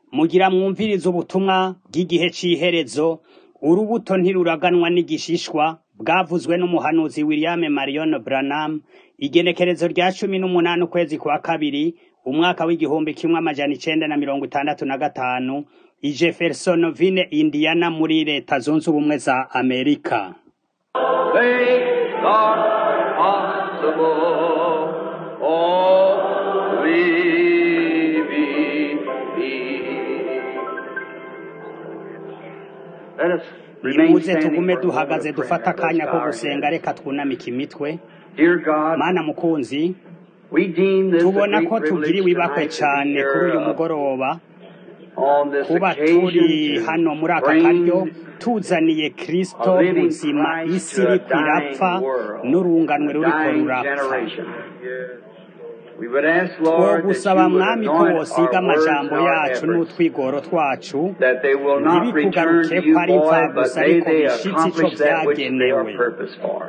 Mugira mwumvirize ubutumwa bw'igihe c'iherezo, urubuto ntiruraganwa n'igishishwa, bwavuzwe n'umuhanuzi William Marion Branham, igenekerezo rya cumi n'umunani ukwezi kwa kabiri, umwaka w'igihumbi kimwe amajana icenda na mirongo itandatu na gatanu, i Jeffersonoville, Indiana muri leta zunze ubumwe za Amerika. Things are possible. Oh, believe me. Let us remain Nimuze standing tugume for a duhagaze moment of dufata prayer. akanya Let's ko bow our gusenga heads. reka twunamike imitwe. Dear God, Mana mukunzi, we deem this a tubona great ko privilege tugiriwe ibakwe tonight to be cane kuri uyu here uh, mugoroba, on this kuba occasion turi hano muri to aka karyo bring tuzaniye kristo a living buzima Christ isi to a iriko irapfa dying world, n'urunganwe a ruriko dying rurapfa generation. We would ask, Lord, that twogusaba you would mwami ko anoint wosiga our words amajambo and our yacu efforts, n'utwigoro twacu that they will not return ntibikugaruke to ko you ari void, but imfabusa may ariko they bishitse ico accomplish that which they are vyagenewe purposed for.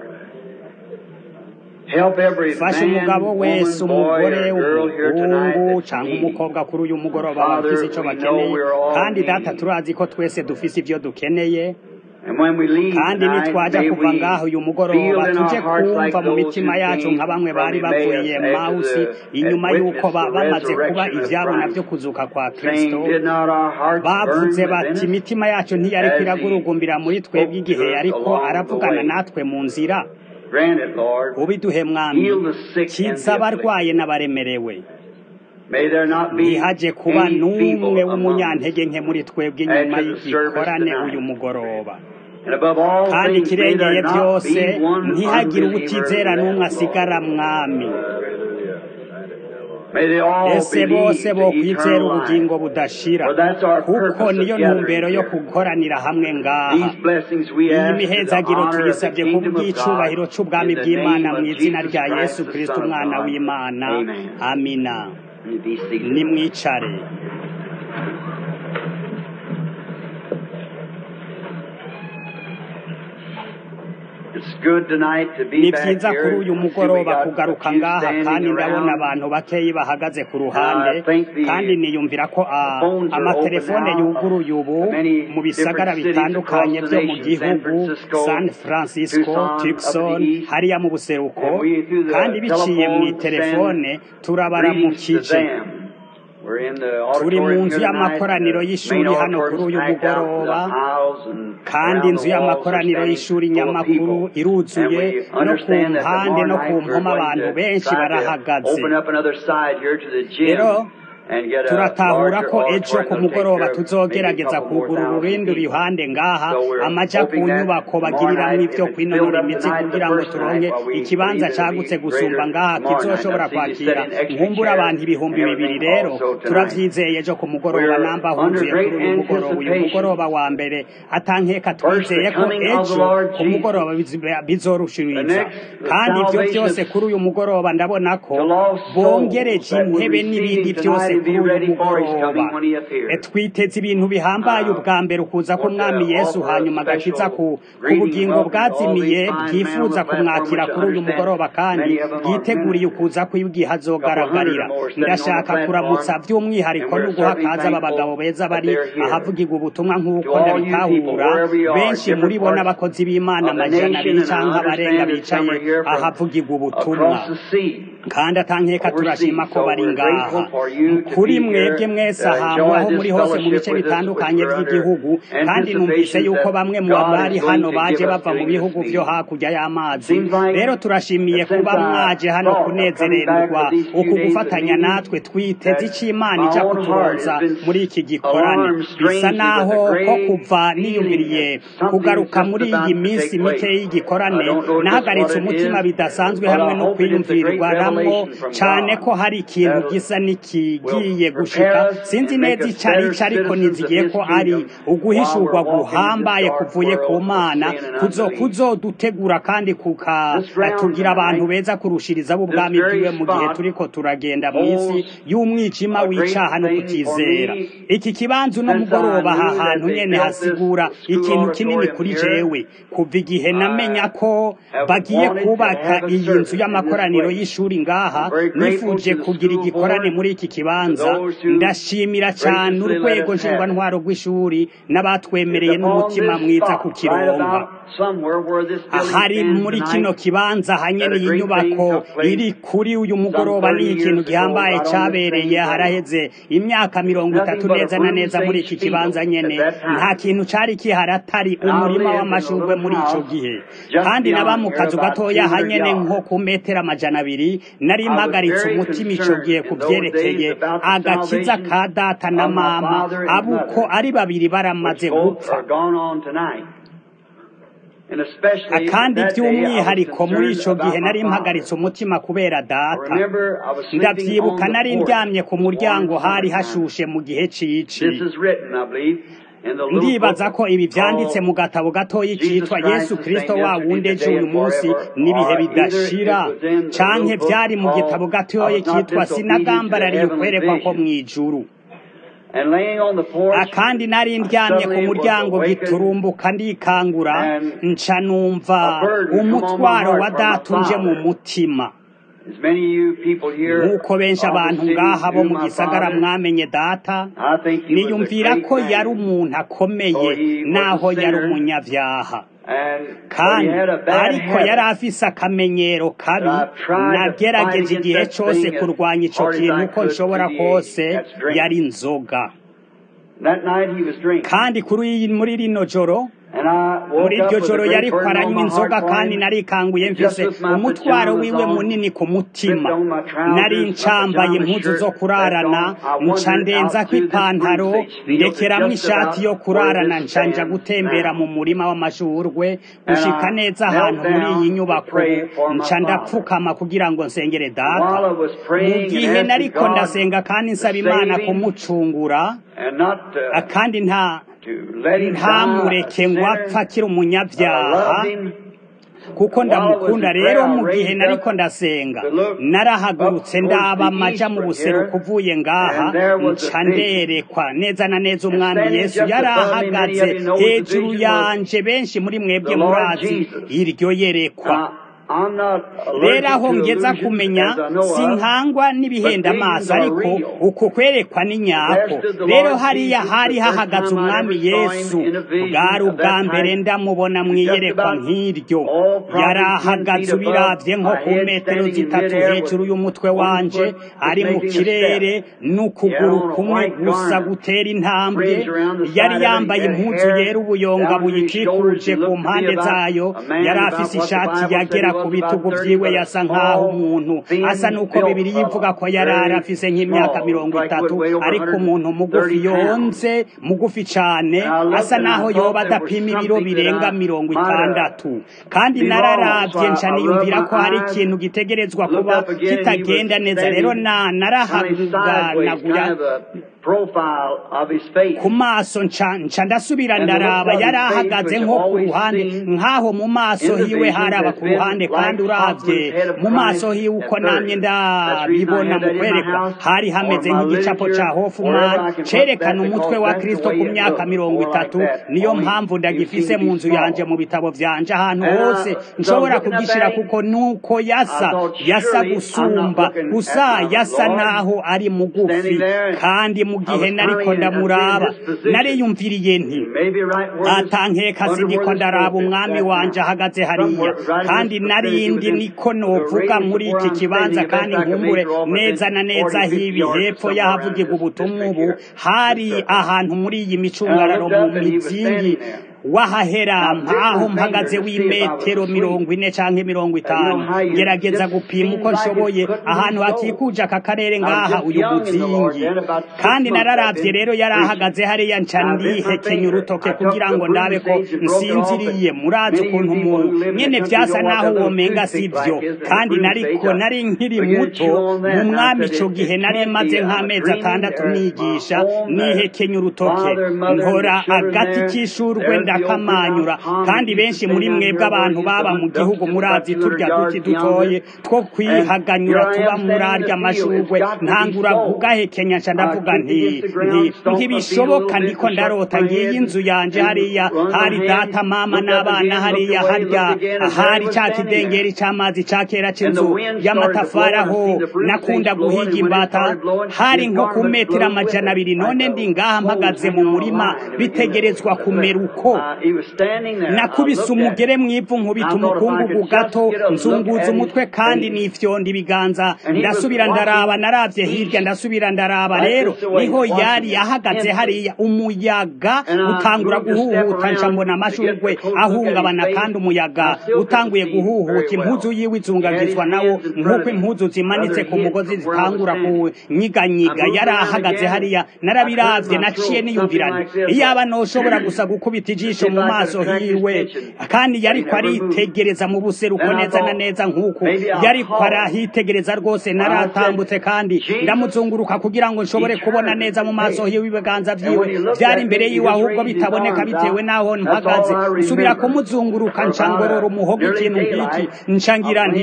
Help every fasha man, umugabo wese woman, boy, umugore or girl here tonight umuhungu that's canke needy. umukobwa kuri uyu mugoroba Father, bafise ico we know bakeneye we're all kandi data needy. turazi ko twese dufise ivyo dukeneye And when we leave kandi tonight, nitwaja may kuva we ngaho uyu feel mugoroba in our tuje hearts like kumva mu those mitima who yacu came nka bamwe bari from bavuye Emmaus mawusi after the, inyuma had y'uko witnessed ba- the bamaze kuba resurrection of ivyabona Christ, vyo kuzuka kwa saying, kristo Did not our hearts burn bavuze bati within us imitima yacu ntiyariko as he iragurugumbira muri twebwe spoke igihe to us yariko along the aravugana way? natwe mu nzira Grant it, Lord. ubiduhe mwami Heal the sick and kiza the abarwaye afflicted. n'abaremerewe May there not be ntihaje kuba any n'umwe feeble among us. w'umunyantege nke muri twebwe inyuma Add to the service y'igikorane tonight. uyu mugoroba And above all kandi things, may there ikirengeye not byose be one ntihagire unbeliever ubutizera n'umwe left, asigara Lord. mwami May they all ese believe bose the bokwizera eternal ubugingo life. budashira For that's our kuko purpose niyo of gathering ntumbero yo here. gukoranira hamwe ngaha These blessings we iyi ask to the mihezagiro honor of the tuyisabye ku kingdom of bw'icubahiro God c'ubwami in the bw'imana name mu of izina Jesus rya Christ, yesu the kristo Son of umwana God. w'imana Amen. amina You be seated. nimwicare It's good tonight to ni be back vyiza kuri here. uyu I see we mugoroba got kugaruka a few ngaha standing kandi ndabona around. abantu bakeyi bahagaze ku Uh, ruhande I think the kandi niyumvira ko ah, phones are amatelefone open now. yuguruye ubu Many mu bisagara different cities bitandukanye across the vyo mu nation, San gihugu Francisco, san francisco Tucson, up tucson to the east. hariya mu buseruko And we, through the kandi biciye mu telephone, telefone send greetings to turabaramukije them. We're in the turi mu auditorium nzu here tonight. y'amakoraniro The y'ishuri main hano kuri auditorium's uyu packed out to the mugoroba aisles and kandi around inzu the walls are y'amakoraniro standing y'ishuri full of nyamakuru people. And iruzuye we no ku understand that mpande tomorrow no ku night we're mpoma going abantu to benshi try to barahagaze open up another side here to the rero gym and get a turatahura larger ko ejo auditorium ku that'll take mugoroba care of maybe a tuzogerageza couple more kugura thousand ururindu people. ruhande ngaha So we're amaja ku hoping that nyubako tomorrow bagiriramwo night, ivyo if it's kwinonora filled up imitsi tonight the kugira ngo first turonke night, well, we ikibanza believe it'll cagutse be gusumba greater ngaha tomorrow night. kizoshobora I see you kwakira sitting extra nkumbura chairs abantu and ibihumbi bibiri everything rero also tonight. turavyizeye ejo ku mugoroba We're namba under huzuye great kuri uyu mugoroba uyu mugoroba anticipation. wa mbere atankeka First, the twizeye ko coming of the ejo Lord ku mugoroba Jesus. bizi- The bizorushiriza next, the kandi ivyo salvation vyose of kuri uyu mugoroba ndabona ko the lost souls bongereje that would intebe receive n'ibindi him vyose tonight and kuri be uyu ready for his mugoroba coming when he E, appears. twiteze ibintu bihambaye Uh, ubwa mbere ukuza want to k'umwami yesu offer a hanyuma agakiza special ku ku greeting and bugingo welcome to all bwazimiye these fine men on the bwifuza platform, kumwakira which I kuri uyu understand mugoroba kandi many of them are bwiteguriye ministers. ukuza kw'igihe A couple hundred azogaragarira or more sitting on the ndashaka kuramutsa platform, by'umwihariko and no we're guha certainly kaza aba bagabo thankful beza that bari they're here. ahavugirwa ubutumwa To nk'uko all you people, ndabitahura wherever you are, benshi muri different bo parts n'abakozi b'imana of the amajana nation, abiri and I canke abarenga understand that some bicaye are here from ahavugirwa ubutumwa across the sea, kandi atankeka turashima overseas. ko So bari we're ngaha grateful for you to kuri be mwebwe here, mwese uh, ahantu aho enjoy muri this hose mu fellowship bice with us, which bitandukanye we're under vy'igihugu kandi numvise anticipations yuko that bamwe mu God bari is going hano to baje give us bava mu during this bihugu vyo meeting. hakurya y'amazi Seems like rero turashimiye that since kuba I mwaje hano thought of coming back kunezererwa for these few uku days of gufatanya meeting, natwe twiteze that ico imana my ija own heart kuturonsa has been muri iki gikorane alarmed bisa strangely naho with a ko great kuva feeling niyumviriye that something's kugaruka just muri iyi about to minsi take mike place. y'igikorane I don't know just nahagaritse what it umutima is, bidasanzwe but hamwe I no hope it is the great kwiyumvirirwaramwo revelation from cane ko God hari ikintu that gisa will n'ikigiye prepare gushika us sinzi and make neza us ico ari better co ariko citizens of nizigiye His ko ari kingdom while uguhishurwa we're walking in this guhambaye dark kuvuye ku world of mana sin and kuzo unbelief. kuzodutegura kandi This ground kukatugira abantu tonight, beza kurushiriza this b'ubwami very bwiwe mu gihe spot, turiko turagenda mw'isi holds y'umwijima a great w'icaha no thing for kutizera me iki kibanza uno since I mugoroba aha knew that hantu they nyene built this hasigura school ikintu kinini auditorium kuri here. jewe kuva igihe namenya I ko have bagiye wanted to kubaka have a iyi service nzu in this y'amakoraniro place. y'ishuri ngaha nifuje kugira igikorane muri iki kibanza ndashimira cyane urwego nshingwantwaro rw'ishuri n'abatwemereye n'umutima mwiza kukironka ahari muri kino kibanza hanyene iyi nyubako iri kuri uyu mugoroba ni ikintu gihambaye cabereye haraheze imyaka mirongo itatu neza na neza muri iki kibanza nyene nta kintu cari kihari atari umurima w'amashurwe muri ico gihe kandi naba mu kazu gatoya hanyene nko ku metero amajana abiri nari mpagaritse umutima ico gihe ku vyerekeye agakiza ka data na mama abuko ari babiri baramaze gupfa akandi by'umwihariko muri ico gihe nari mpagaritse umutima kubera data ndavyibuka nari ndyamye ku muryango hari hashushe mu gihe cici ndibaza ko ibi vyanditse mu gatabo gatoyi citwa yesu kristo wa wundi ejo uyu munsi n'ibihe bidashira canke vyari mu gitabo gatoyi kitwa sinagambarariye ukwerekwa ko mw'ijuru akandi nari ndyamye ku muryango giturumbuka ndikangura nca numva umutwaro wa data uje mu mutima nk'uko benshi abantu ngaha bo mu gisagara mwamenye data niyumvira ko yari umuntu akomeye naho yari umunyavyaha kandi ariko yari afise akamenyero kabi nagerageje igihe cose kurwanya ico kintu uko nshobora kose yari inzoga kandi kuri muri rino joro muri iryo joro yariko aranywa inzoga kandi narikanguye mfise umutwaro wiwe munini ku mutima nari ncambaye impuzu zo kurarana nca ndenzako ipantaro ndekeramwo ishati yo kurarana ncanja gutembera mu murima w'amashurwe gushika neza ahantu muri iyi nyubako nca ndapfukama kugira ngo nsengere data mu gihe nariko ndasenga kandi nsaba imana kumucungura kandi nta ntamureke ngo apfa akiri umunyabyaha kuko ndamukunda rero mu gihe nariko ndasenga narahagurutse ndaba amaja mu buseruko uvuye ngaha nca nderekwa neza na neza umwami yesu yari ahagaze hejuru yanje benshi muri mwebwe murazi iryo yerekwa rero aho ngeza kumenya sinkangwa n'ibihenda amaso ariko uku kwerekwa ni nyako rero hariya hari hahagaze umwami yesu bwari ubwa mbere ndamubona mwiyerekwa nk'iryo yari ahagaze ubiravye nko ku metero zitatu hejuru y'umutwe wanje ari mu kirere n'ukuguru kumwe gusa gutera intambwe yari yambaye impuzu yera ubuyonga buyikikuje ku mpande zayo yari afise ishati yagera ku bitugu vyiwe yasa nk'aho umuntu asa n'uko bibiri yivuga ko yari arafise nk'imyaka mirongo itatu ariko umuntu mugufi yonze mugufi cane asa n'aho yoba adapima ibiro birenga mirongo itandatu kandi nararavye nca niyumvira ko hari ikintu gitegerezwa kuba kitagenda neza rero na narahaganaguya ku maso nca ndasubira ndaraba yari ahagaze nko ku ruhande nk'aho mu maso hiwe haraba ku ruhande kandi uravye mu maso hiwe uko namye ndabibona mu kwerekwa hari hameze nk'igicapo ca hofuman cerekana umutwe wa kristo ku myaka mirongo itatu niyo mpamvu ndagifise mu nzu yanje mu bitabo vyanje ahantu hose nshobora kugishira kuko nuko yasa yasa gusumba gusa yasa naho ari mugufi kandi mu gihe nariko ndamuraba nariyumviriye nti atankeka siniko ndaraba umwami wanje ahagaze hariya kandi narindi niko novuga muri iki kibanza kandi nkumbure neza na neza hibi hepfo y'ahavugirwa ubutumwa ubu hari ahantu muri iyi micungararo mu mizingi wahahera mpaho mpagaze w'imetero mirongo ine canke mirongo itanu gerageza gupima uko nshoboye ahantu hakikuje aka karere ngaha uyu muzingi kandi nararavye rero yari ahagaze hariya nca ndihekenya urutoke kugira ngo ndabe ko nsinziriye murazi ukuntu mu nyene vyasa naho womenga sivyo kandi nariko nari nkiri muto mu mwami ico gihe nari maze nk'amezi atandatu nigisha nihekenya urutoke nkora agati k'ishurwe ndakamanyura kandi benshi muri mwebwe abantu baba mu gihugu murazi turya duti dutoye two kwihaganyura tuba muri arya mashurwe ntangura kugahekenya nca ndavuga nti nti ntibishoboka ndiko ndarota ngiye inzu yanje hariya hari data mama n'abana hariya harya hari ca kidengeri c'amazi ca kera c'inzu y'amatafari aho nakunda guhiga imbata hari nko ku metero amajana abiri none ndi ngaha mpagaze mu murima bitegerezwa kumera uko nakubise umugere mw'ivu nkubita umukungugu gato nzunguza umutwe kandi nifyonda ibiganza ndasubira ndaraba naravye hirya ndasubira ndaraba rero niho yari ahagaze hariya umuyaga utangura guhuhuta nca mbona amashurwe ahungabana kandi umuyaga utanguye guhuhuta impuzu yiwe izungagizwa nawo nk'uko impuzu zimanitse ku mugozi zitangura kunyiganyiga yari ahagaze hariya narabiravye naciye niyumvirana iyaba noshobora gusa gukubita ijisho mu maso hiwe kandi yariko aritegereza mu buseruko neza na neza nk'uko yariko arahitegereza rwose naratambutse kandi ndamuzunguruka kugira ngo nshobore kubona neza mu maso hiwe ibiganza vyiwe vyari imbere yiwe ahubwo bitaboneka bitewe n'aho mpagaze nsubira kumuzunguruka ncangorora umuhogo ikintu nk'iki ncangira nti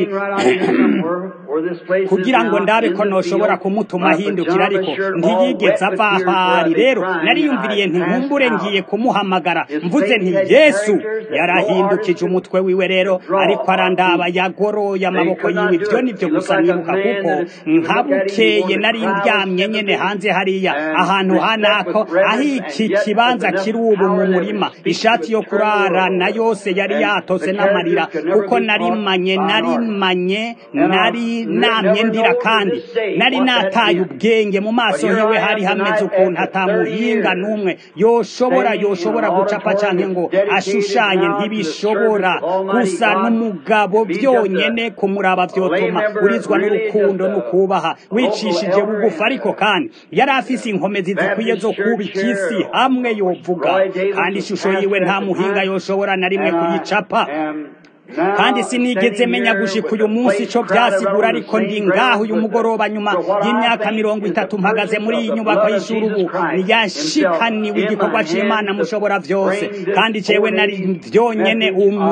kugira ngo ndabe ko noshobora kumutuma ahindukira ariko ntiyigeze ava ahari rero nariyumviriye nti nkumbure ngiye kumuhamagara mvuze nti yesu yarahindukije umutwe wiwe rero ariko arandaba yagoroye amaboko yiwe ibyo nivyo gusa nibuka kuko nkabukeye nari ndyamye nyene hanze hariya ahantu hanako aho iki kibanza kiri ubu mu murima ishati yo kurarana yose yari yatose n'amarira kuko narimanye narimanye nari namye ndira kandi nari nataye ubwenge mu maso hiwe hari hameze ukuntu atamuhinga n'umwe yoshobora yoshobora gucapa canke ngo ashushanye ntibishobora gusa n'umugabo byonyene kumuraba vyotuma urizwa n'urukundo n'ukubaha wicishije bugufa ariko kandi yari afise inkomezi zikwiye zo kubika isi hamwe yovuga kandi ishusho yiwe nta muhinga yoshobora na rimwe kuyicapa kandi sinigeze menya gushika uyu munsi ico vyasigura ariko ndi ngaho uyu mugoroba nyuma y'imyaka mirongo itatu mpagaze muri iyi nyubako y'ishuri ubu yashikaniwe igikorwa c'imana mushobora vyose kandi jewe nari vyonyene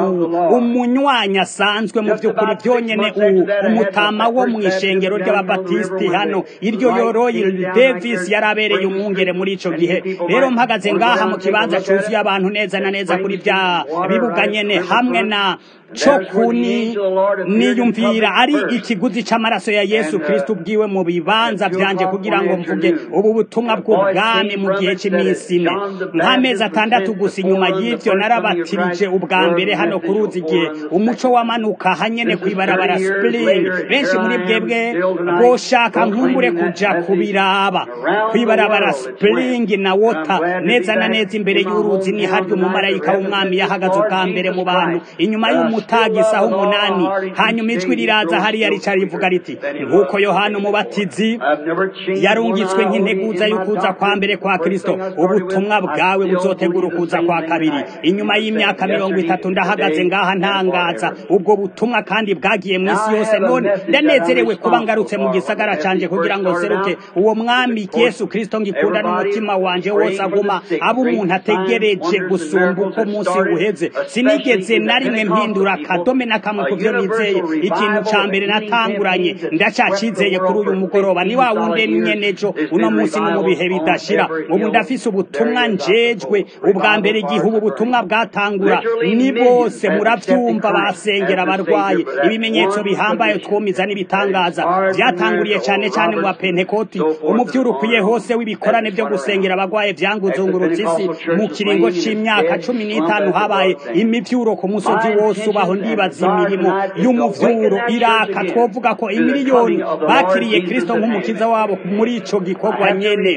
umunywanyi asanzwe mu vy'ukuri vyonyene umutama wo mw'ishengero ry'ababatisiti hano iryo yoroyi davis yari abereye umwungere muri ico gihe rero mpagaze ngaha mu kibanza cuzuye abantu neza na neza kuri vya bibuga nyene hamwe na co kuni niyumvira ari ikiguzi c'amaraso ya Yesu Kristo bwiwe mu bibanza vyanje kugira ngo mvuge ubu butumwa bw'ubwami mu gihe c'imisi ine nk'amezi atandatu gusa inyuma y'ivyo narabatirije ubwa mbere hano ku ruzi igihe umuco wamanuka hanyene kw'ibarabara spring benshi muri bwebwe boshaka nkumbure kuja kubiraba kw'ibarabara spring na water neza na neza imbere y'uruzi ni harya umumarayika w'umwami yahagaze ubwa mbere mu bantu inyuma y'umutaga isaha umunani hanyuma ijwi riraza hariya rica rivuga riti nk'uko yohana umubatizi yarungitswe nk'integuza y'ukuza kwa mbere kwa kristo ubutumwa bwawe buzotegura ukuza kwa kabiri inyuma y'imyaka mirongo itatu ndahagaze ngaha ntangaza ubwo butumwa kandi bwagiye mu isi yose none ndanezerewe kuba ngarutse mu gisagara canje kugira ngo nseruke uwo mwami yesu kristo ngikunda n'umutima wanje wose aguma aba umuntu ategereje gusumba uko umunsi uheze sinigeze na rimwe mpindura akadome na kamwe ku byo nizeye ikintu ca mbere natanguranye ndacacizeye kuri uyu mugoroba ni wa wundi nyenejo uno munsi no mu bihe bidashira ubu ndafise ubutumwa njejwe ubwa mbere igihe ubu butumwa bwatangura ni bose muravyumva basengera abarwayi ibimenyetso bihambaye twumiza n'ibitangaza vyatanguriye cane cane mu bapentekoti umuvyuro ukwiye hose w'ibikorane vyo gusengera abarwaye vyanguzungurutse isi mu kiringo c'imyaka cumi n'itanu habaye imivyuro ku musozi wose ubaho ndibaza imirimo y'umuvyuro iraka twovuga ko imiliyoni bakiriye kristo nk'umukiza wabo muri ico gikorwa nyene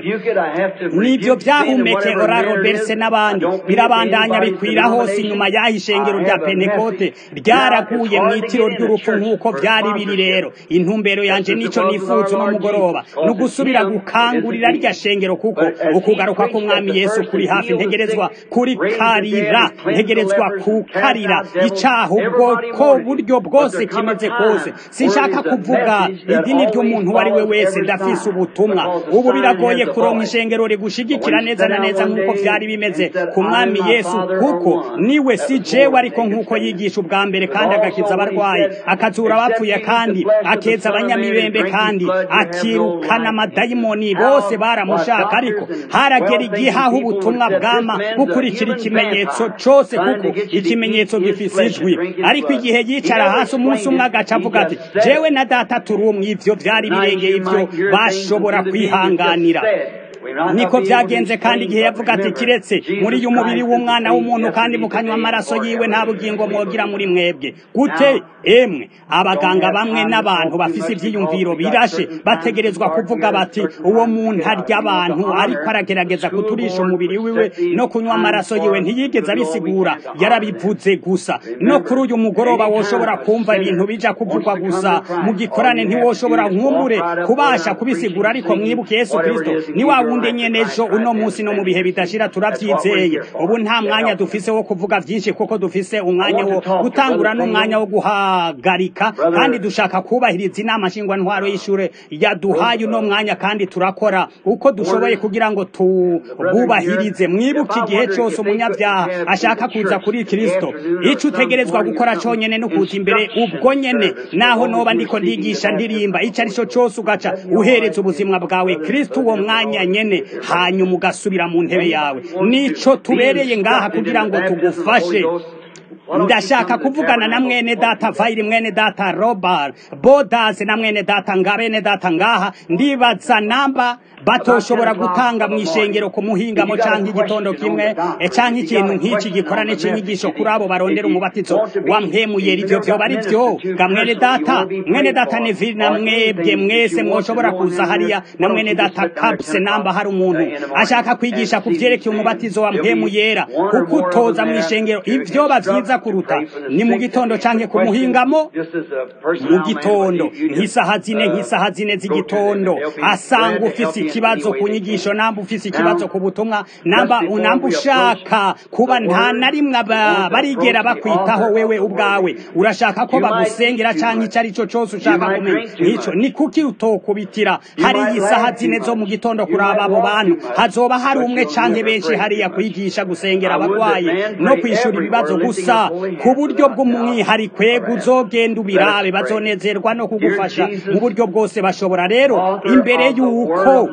nivyo vyahumeke ora roberse n'abandi birabandanya bikwira hose inyuma y'aho ishengero rya pentekote ryaraguye mw'itiro ry'urupfu nk'uko vyari biri rero intumbero yanje nico nifuza uno mugoroba ni ugusubira gukangurira rya shengero kuko ukugaruka k'umwami yesu kuri hafi ntegerezwa kuri karira ntegerezwa kukarira icaha ubwo ko buryo bwose kimeze kose sinshaka kuvuga idini ry'umuntu uwo ari we wese ndafise ubutumwa ubu biragoye kuronka ishengero rigushigikira neza na neza nk'uko vyari bimeze ku mwami yesu kuko niwe si jewe ariko nk'uko yigisha ubwa mbere kandi agakiza abarwayi akazura abapfuye kandi akeza abanyamibembe kandi akirukana amadayimoni bose baramushaka ariko haragera igihe aho ubutumwa bwama bukurikira ikimenyetso cose kuko ikimenyetso gifise ijwi ariko igihe yicara hasi umunsi umwe agaca avuga ati jewe na data turi umwe ivyo vyari birengeye ivyo bashobora kwihanganira niko byagenze kandi igihe yavuga ati kiretse muri uyu mubiri w'umwana w'umuntu kandi mukanywa amaraso yiwe nta bugingo mwogira muri mwebwe gute emwe abaganga bamwe n'abantu bafise ivyiyumviro birashe bategerezwa kuvuga bati uwo muntu arya abantu ariko aragerageza kuturisha umubiri wiwe no kunywa amaraso yiwe ntiyigeze abisigura yarabivuze gusa no kuri uyu mugoroba woshobora kumva ibintu bija kuvugwa gusa mu gikorane ntiwoshobora nkumbure kubasha kubisigura ariko mwibuke yesu kristo ni wa wundi nyene ejo uno munsi no mu bihe bidashira turavyizeye ubu nta mwanya dufise wo kuvuga vyinshi kuko dufise umwanya wo gutangura n'umwanya wo guhagarika kandi dushaka kubahiriza inama nshingwantwaro y'ishure yaduhaye uno mwanya kandi turakora uko dushoboye kugira ngo tububahirize mwibuke igihe cose umunyabyaha ashaka kuza kuri kristo ico utegerezwa gukora conyene no kuza imbere ubwo nyene naho noba ndiko ndigisha ndirimba ico arico cose ugaca uhereza ubuzima bwawe kristo uwo mwanya nyene hanyuma ugasubira mu ntebe yawe nico tubereye ngaha kugira ngo tugufashe ndashaka kuvugana na mwene data vairi mwene data robert bodas na mwene data ngabene data ngaha ndibaza namba batoshobora gutanga mu ishengero ku muhingamo canke igitondo kimwe canke ikintu nk'iki gikorane c'inyigisho kuri abo barondera umubatizo wa mpemuyera ivyo vyoba ari vyo ga mwene data mwene data neville na mwebwe mwese mwoshobora kuza hariya na mwene data kapse namba hari umuntu ashaka kwigisha ku vyerekeye umubatizo wa mpemuyera kuko utoza mu ishengero ivyoba vyiza kuruta ni mu gitondo canke ku muhingamo mu gitondo nk'isaha zine nk'isaha zine z'igitondo asanga ufise ikibazo ku nyigisho namba ufise ikibazo ku butumwa namba namba ushaka kuba nta na rimwe barigera bakwitaho wewe ubwawe urashaka ko bagusengera canke ico ari cyo cose ushaka kumenya nk'ico ni kuki utokubitira hari isaha zine zo mu gitondo kuraba abo bantu hazoba hari umwe canke benshi hariya kwigisha gusengera abagwayi no kwishura ibibazo gusa ku buryo bw'umwihariko uzogenda ubirabe bazonezerwa no kugufasha mu buryo bwose bashobora rero imbere y'uko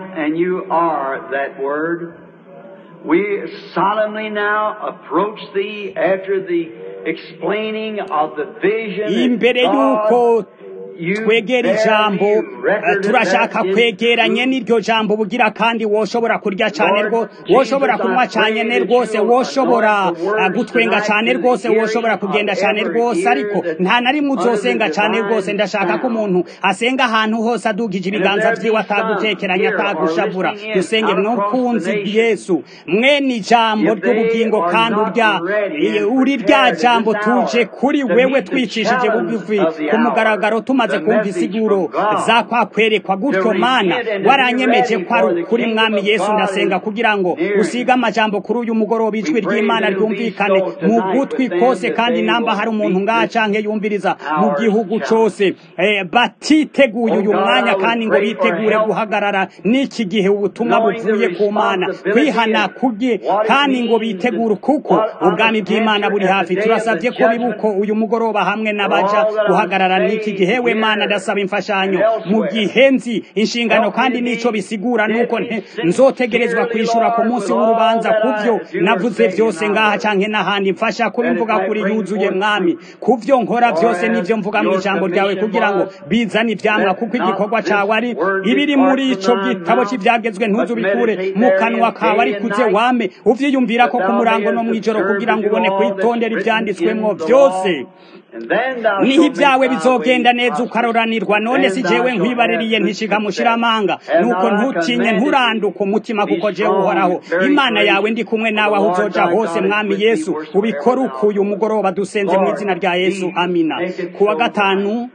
We solemnly now approach thee after the explaining of the vision. imbere y'uko twegera ijambo turashaka kwegeranye n'iryo jambo bugira kandi woshobora kurya cyane rwo woshobora kunywa cyane rwose woshobora gutwenga cyane rwose woshobora kugenda cyane rwose ariko nta na rimwe uzosenga cyane rwose ndashaka ko umuntu asenga ahantu hose adugije ibiganza vyiwe atagutekeranya atagushavura dusenge mwakunzi yesu mwene ijambo ry'ubugingo kandi urya uri rya jambo tuje kuri wewe twicishije bugufi ku mugaragaro tuma tumaze kumva isiguro za kwa kwerekwa gutyo mana waranyemeje ko ari ukuri mwami yesu ndasenga kugira ngo usige amajambo kuri uyu mugoroba ijwi ry'imana ryumvikane mu gutwi kose kandi namba hari umuntu ngaha canke yumviriza mu gihugu cose batiteguye uyu mwanya kandi ngo bitegure guhagarara n'iki gihe ubutumwa buvuye ku mana kwihana kubye kandi ngo bitegure kuko ubwami bw'imana buri hafi turasabye ko bibuko uyu mugoroba hamwe n'abaja guhagarara n'iki gihe we mana ndasaba imfashanyo mu gihe nzi inshingano kandi nico bisigura nuko nzotegerezwa kwishura ku munsi w'urubanza kuvyo navuze vyose ngaha canke n'ahandi mfasha kuba imvuga kuri yuzuye mwami kuvyo nkora vyose nivyo mvuga mu ijambo ryawe kugira ngo bizane ivyamwa kuko igikorwa cawe ari ibiri muri ico gitabo c'ivyagezwe ntuzu bikure mu kanwa kawe ari kuze wame uvyiyumvira ko ku murango no mw'ijoro kugira ngo ubone kwitondera ivyanditswemwo vyose niho ibyawe bizogenda neza ukaroranirwa none si jewe nkwibaririye ntishiga mushiramanga nuko ntutinye nturanduka umutima kuko jewe uhoraho imana yawe ndi kumwe nawe aho uzoja hose mwami yesu ubikora ukuye umugoroba dusenze mu izina rya yesu amina kuwa gatanu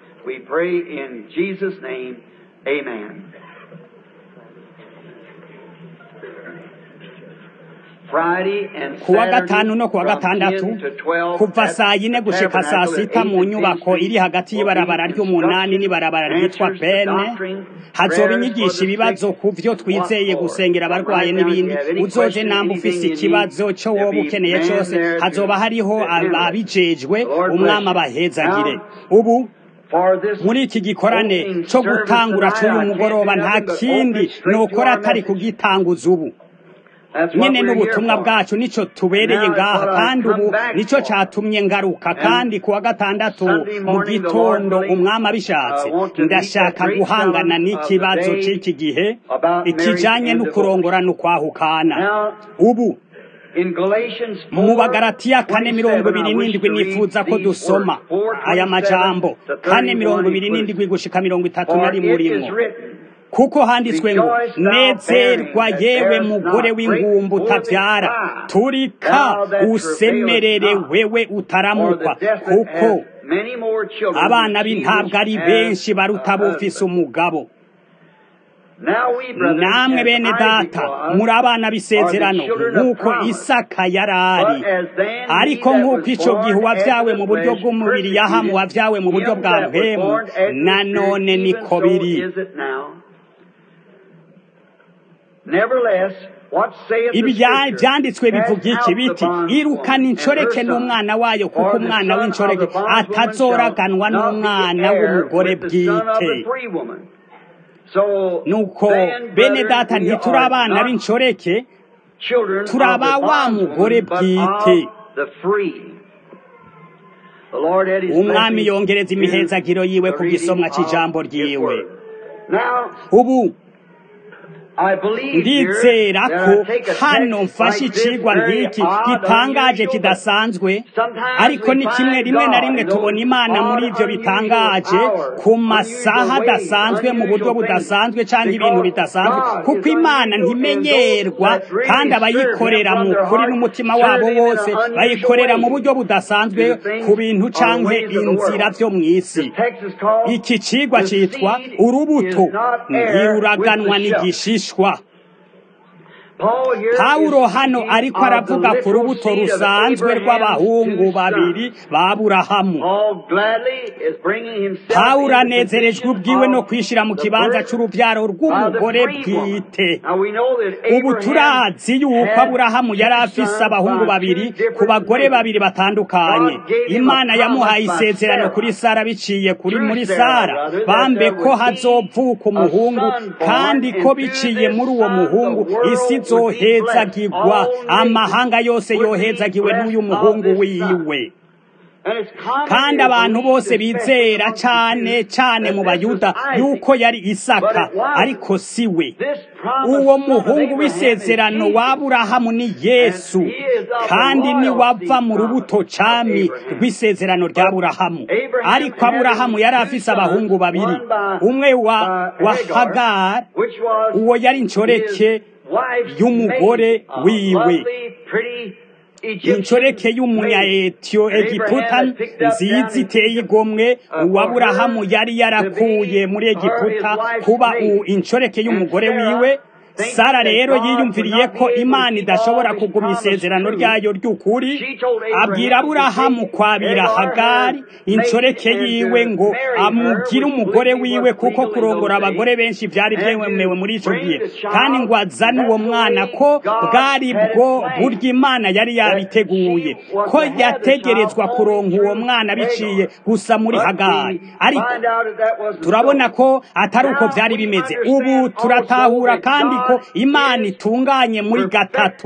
kuwa gatanu no kuwa gatandatu kuva saa yine gushika saa sita mu nyubako iri hagati y'ibarabara ry'umunani n'ibarabara ryitwa pene hazoba inyigisha ibibazo ku vyo twizeye gusengera abarwaye n'ibindi uzoje namba ufise ikibazo co woba ukeneye cose hazoba hariho ababijejwe umwami abahezagire ubu muri iki gikorane cyo gutangura cy'uyu mugoroba nta kindi nokora atari kugitanguza ubu nyene n'ubutumwa bwacu nico tubereye ngaha kandi ubu nico catumye ngaruka kandi kuwa gatandatu mu gitondo umwami abishatse ndashaka guhangana n'ikibazo c'iki gihe ikijanye n'ukurongorana ukwahukana ubu mu bagaratiya kane mirongo ibiri n'indwi nifuza ko dusoma aya majambo kane mirongo ibiri n'indwi gushika mirongo itatu na rimwe urimo kuko handitswe ngo nezerwa yewe mugore w'ingumbu utabyara turika usemerere wewe utaramukwa kuko abana b'intabwo ari benshi baruta bufise umugabo namwe bene data muri abana b'isezerano nk'uko isaka yari ari ariko nk'uko icyo gihe uwabyawe mu buryo bw'umubiri yahamu wabyawe mu buryo bwa mpemu nanone niko biri ibi byanditswe bivuga iki biti irukana inshoreke n'umwana wayo kuko umwana w'inshoreke atazoraganwa n'umwana w'umugore bwite nuko bene data ntituri abana b'inshoreke turaba wa mugore bwite umwami yongereza imihezagiro yiwe ku gisomwa cy'ijambo ryiwe ubu ndizera ko hano mfashe icigwa nk'iki gitangaje kidasanzwe ariko ni kimwe rimwe na rimwe tubona imana muri ibyo bitangaje ku masaha adasanzwe mu buryo budasanzwe cyangwa ibintu bidasanzwe kuko imana ntimenyerwa kandi abayikorera mu kuri n'umutima wabo wose bayikorera mu buryo budasanzwe ku bintu cyangwa inzira byo mu isi iki cigwa cyitwa urubuto ntiruraganwa n'igishisho pawulo hano ariko aravuga ku rubuto rusanzwe rw'abahungu babiri ba burahamu pawulo anezerejwe ubwiwe no kwishyira mu kibanza cy'urubyaro rw'umugore bwite ubu turazi yuko aburahamu yari afise abahungu babiri ku bagore babiri batandukanye imana yamuhaye isezerano kuri sara biciye kuri muri sara bambe ko hazovuka umuhungu kandi ko biciye muri uwo muhungu isi zohezagirwa amahanga yose yohezagiwe n'uyu muhungu wiwe kandi abantu bose bizera cyane cyane mu bayuda yuko yari isaka ariko si we uwo muhungu w'isezerano w'aburahamu ni yesu kandi niwava mu rubuto cami rw'isezerano ry'aburahamu ariko aburahamu yari afise abahungu babiri umwe wa wa hagari uwo yari inshoreke y'umugore wiwe inshoreke y'umunyayetiyo egiputa nziza iteye igomwe uwaburahamu yari yarakuye muri egiputa kuba inshoreke y'umugore wiwe sara rero yiyumviriye ko imana idashobora kuguma isezerano ryayo ry'ukuri abwira aburahamu kwabira hagari inshoreke yiwe ngo amugire umugore wiwe kuko kurongora abagore benshi byari byemewe muri icyo gihe kandi ngo azane uwo mwana ko bwari bwo burya imana yari yabiteguye ko yategerezwa kuronka uwo mwana biciye gusa muri hagari ariko turabona ko atari uko byari bimeze ubu turatahura kandi ko imana itunganye muri gatatu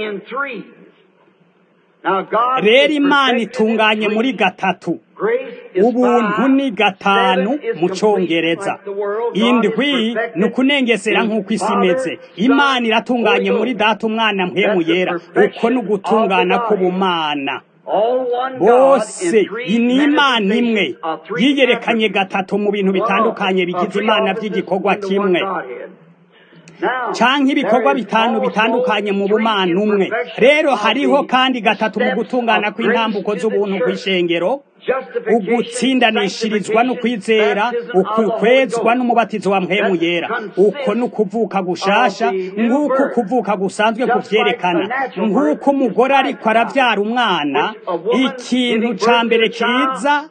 rero imana itunganye muri gatatu ubuntu ni gatanu mu cyongereza indwi ni ukunengesera nk'uko isi imeze imana iratunganye muri data umwana mpemu yera uko ni ugutungana k'ubumana bose ni imana imwe yiyerekanye gatatu mu bintu bitandukanye bigize imana by'igikorwa kimwe canke ibikorwa bitanu bitandukanye mu bumana umwe rero hariho kandi gatatu mu gutungana kw'intambuko z'ubuntu kw'ishengero ugutsindanishirizwa no kwizera ukukwezwa n'umubatizo wa mpemu yera uko ni ukuvuka gushasha nk'uko ukuvuka gusanzwe kuvyerekana nk'uko umugore ariko aravyara umwana ikintu ca mbere kiza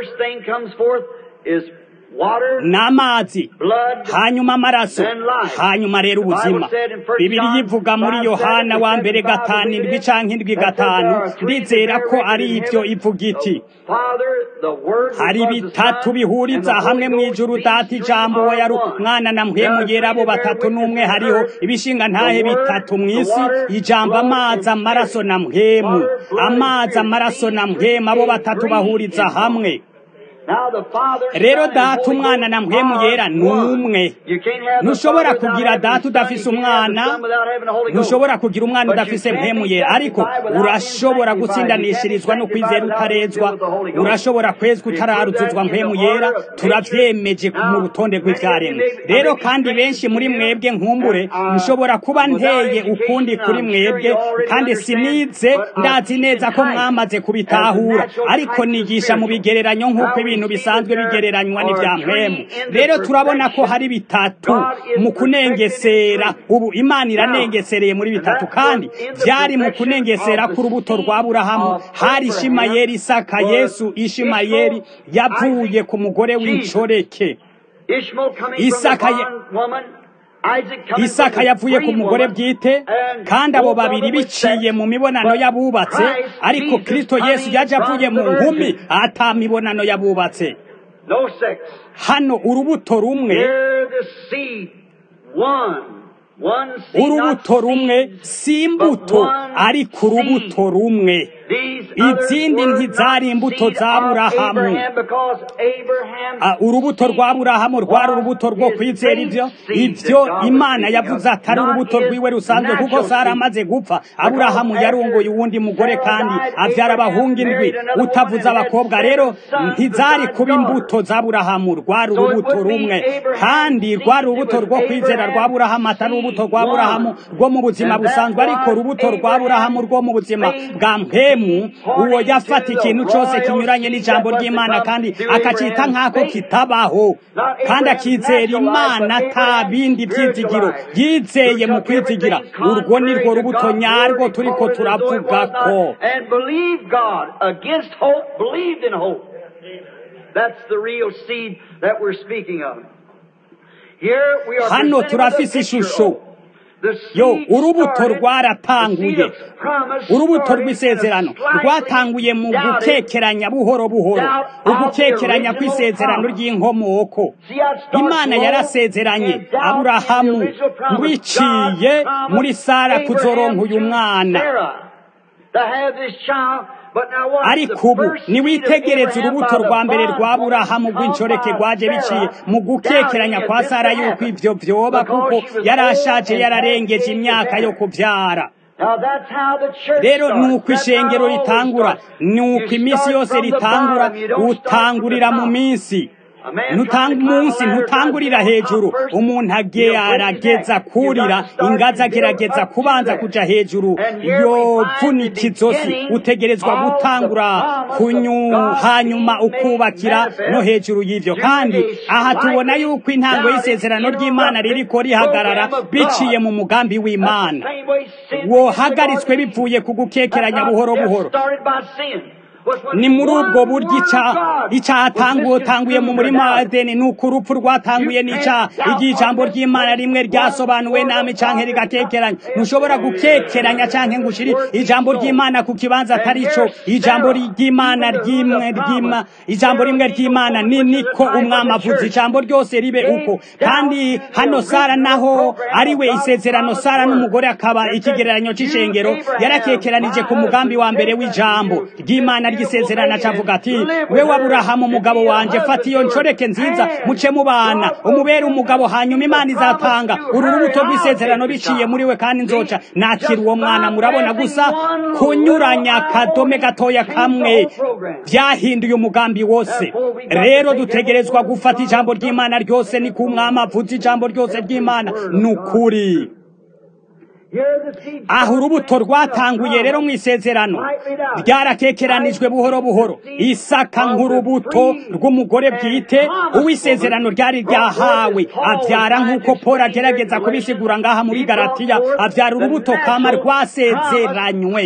n'amazi hanyuma amaraso hanyuma rero ubuzima bibiri yivuga muri yohana wa mbere gatanu indwi canke indwi gatanu ndizera ko ari ivyo ivuga iti hari bitatu bihuriza hamwe mu ijuru data ijambo we yari umwana na mpwemu yera abo batatu n'umwe hariho ibishinga ntahe bitatu mu isi ijambo amazi amaraso na mpwemu amazi amaraso na mpwemu abo batatu bahuriza hamwe rero data umwana na mpwemu yera ni umwe ntushobora kugira data udafise umwana ntushobora kugira umwana udafise mpwemu yera ariko urashobora gutsindanishirizwa no kwizera utarezwa urashobora kwezwa utararuzuzwa mpwemu yera turavyemeje mu rutonde rw'ivyaremwe rero kandi benshi muri mwebwe nkumbure nshobora kuba nteye ukundi kuri mwebwe kandi sinize ndazi neza ko mwamaze kubitahura ariko nigisha mu bigereranyo nk'uko ibintu bisanzwe bigereranywa n'ivya mpwemu rero turabona ko hari bitatu mu kunengesera ubu imana iranengesereye muri bitatu kandi vyari mu kunengesera k'urubuto rwa burahamu hari ishimayeli isaka yesu ishimayeli yavuye ku mugore w'incoreke isaka isaka yavuye ku mugore bwite kandi abo babiri biciye mu mibonano y'abubatse ariko kristo yesu yaje avuye mu nkumi ata mibonano y'abubatse hano urubuto rumwe urubuto rumwe si imbuto ariko urubuto rumwe izindi ntizari imbuto za burahamu urubuto rwa burahamu rwari urubuto rwo kwizera ivyo ivyo imana yavuze atari urubuto rwiwe rusanzwe kuko sara amaze gupfa aburahamu yarongoye uwundi mugore kandi avyara abahungu indwi utavuze abakobwa rero ntizari kuba imbuto za burahamu rwari urubuto rumwe kandi rwari urubuto rwo kwizera rwa burahamu atari urubuto rwa burahamu rwo mu buzima busanzwe ariko urubuto rwa burahamu rwo mu buzima bwa mpemu uwo yafata ikintu cyose kinyuranye n'ijambo ry'imana kandi akacita nk'ako kitabaho kandi akizera imana ata bindi byizigiro yizeye mu kwizigira urwo ni rwo rubuto nyarwo turiko turavuga ko hano turafise ishusho yo urubuto rwaratanguye urubuto rw'isezerano rwatanguye mu gukekeranya buhoro buhoro ugukekeranya kw'isezerano ry'inkomoko imana yarasezeranye aburahamu wiciye muri sara kuzoronka uyu mwana ariko ubu niwitegereze urubuto rwa mbere rwa burahamu rw'incoreke rwaje biciye mu gukekeranya kwa sara yuko ivyo vyoba kuko yarashaje yararengeje imyaka yo kuvyara rero nuko ishengero ritangura nuko iminsi yose ritangura utangurira mu minsi nutanga umunsi ntutangurira hejuru umuntu arageza kurira ingazi agerageza kubanza kuja hejuru yovunika izosi utegerezwa gutangura kunyu hanyuma ukubakira no hejuru y'ivyo kandi aha tubona yuko intango y'isezerano ry'imana ririko rihagarara biciye mu mugambi w'imana wohagaritswe bivuye ku gukekeranya buhoro buhoro ni muri ubwo buryo icyaha tanguye mu murima wa edeni ni uko urupfu rwatanguye n'icyaha igihe ijambo ry'imana rimwe ryasobanuwe nami canke rigakekeranya ntushobora gukekeranya canke ngo ushire ijambo ry'imana ku kibanza atari co ijambo ry'imana ryimwe ryima ijambo rimwe ry'imana ni niko umwami avuze ijambo ryose ribe uko kandi hano sara naho ariwe isezerano sara n'umugore akaba ikigereranyo c'ishengero yarakekeranije ku mugambi wa mbere w'ijambo ry'imana ry'isezerano acavuga ati wewe aburahamu umugabo wanje fata iyo nshoreke nziza muce mubana umubere umugabo hanyuma imana izatanga uru rubuto rw'isezerano biciye muri we kandi nzoca nakira uwo mwana murabona gusa kunyuranya akadome gatoya kamwe byahinduye umugambi wose rero dutegerezwa gufata ijambo ry'imana ryose ni ku mwami avuze ijambo ryose ry'imana ni ukuri aho urubuto rwatanguye rero mu isezerano ryarakekeranijwe buhoro buhoro isaka nk'urubuto rw'umugore bwite uw'isezerano ryari ryahawe abyara nk'uko paul agerageza kubisigura ngaha muri garatiya abyara urubuto kama rwasezeranywe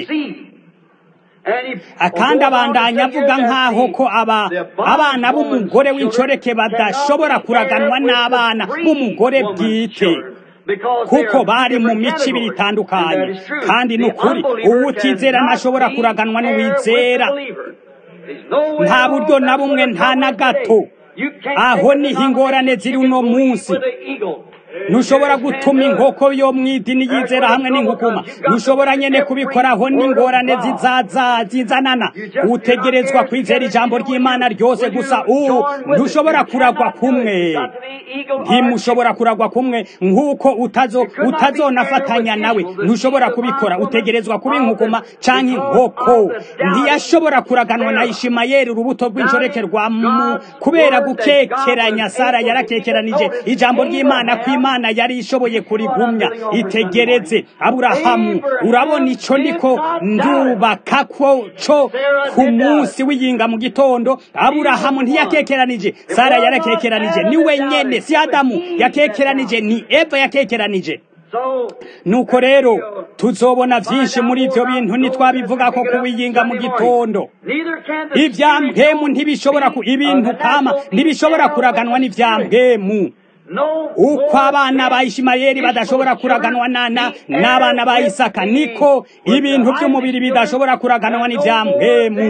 kandi abandanya avuga nk'aho ko aba abana b'umugore w'inshoreke badashobora kuraganwa n'abana b'umugore bwite kuko bari mu mico ibiri itandukanye kandi ni ukuri uwutizera ntashobora kuraganwa n'uwizera nta buryo na bumwe nta na gato aho niho ingorane ziri uno munsi ntushobora gutuma inkoko yo mu idini yizera hamwe n'inkukuma ntushobora nyine kubikoraho n'ingorane zizaza zizanana utegerezwa kwizera ijambo ry'imana ryose gusa ubu ntushobora kuragwa kumwe ntimushobora kuragwa kumwe nk'uko utazo utazonafatanya nawe ntushobora kubikora utegerezwa kuba inkukuma cyangwa inkoko ntiyashobora kuraganwa na ishimayeli urubuto rw'inshoreke rwa mu kubera gukekeranya sara yarakekeranije ijambo ry'imana kw'imana imana yari ishoboye kurigumya itegereze aburahamu urabona icyo niko ndubaka ko cyo ku munsi w'iyinga mu gitondo aburahamu ntiyakekeranije sara yarakekeranije ni wenyine si adamu yakekeranije ni eva yakekeranije nuko rero tuzobona byinshi muri ibyo bintu ntitwabivuga ko kuwiyinga mu gitondo ibyambwemu ntibishobora ibintu kama ntibishobora kuraganwa n'ibyambwemu uko abana ba ishimayeli badashobora kuraganwa nana n'abana ba isaka niko ibintu by'umubiri bidashobora kuraganwa n'ibyambwemu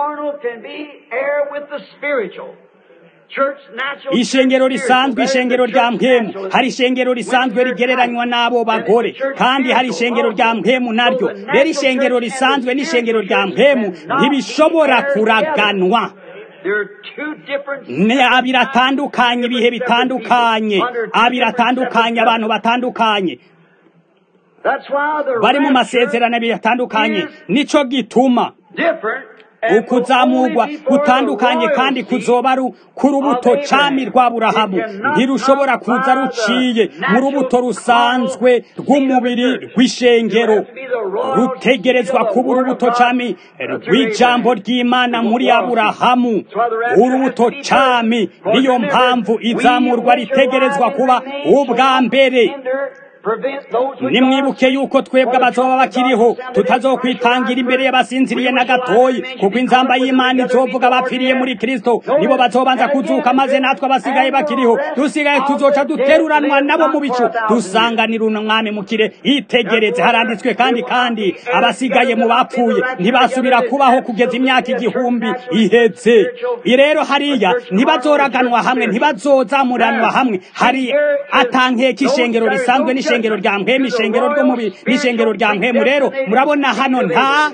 ishengero risanzwe ishengero rya mpemu hari ishengero risanzwe rigereranywa n'abo bagore kandi hari ishengero rya mpemu naryo rero ishengero risanzwe n'ishengero rya mpemu ntibishobora kuraganwa abiri atandukanye ibihe bitandukanye abiri atandukanye abantu batandukanye bari mu masezerano abiri atandukanye nicyo gituma ukuzamurwa gutandukanye kandi kuzoba ku rubuto cami rwa burahamu ntirushobora kuza ruciye mu rubuto rusanzwe rw'umubiri rw'ishengero rutegerezwa kuba urubuto cami rw'ijambo ry'imana muri aburahamu urubuto cami niyo mpamvu izamurwa ritegerezwa kuba ubwa mbere nimwibuke yuko twebwe abazoba bakiriho tutazokwitangira imbere y'abasinziriye na gatoyi kuko inzamba y'imana izovuga bapfiriye muri kristo nibo bazobanza kuzuka maze natwe abasigaye bakiriho dusigaye tuzoca duteruranwa nabo mu bicu dusanganira umwami mukire itegereze haranditswe kandi kandi abasigaye mu bapfuye ntibasubira kubaho kugeza imyaka igihumbi iheze rero hariya ntibazoraganwa hamwe ntibazozamuranwa hamwe hari atankeka ishengero risanzwe n'ishengero ishengero rya mpemu ishengero ry'umubiri n'ishengero rya mpemu rero murabona hano nta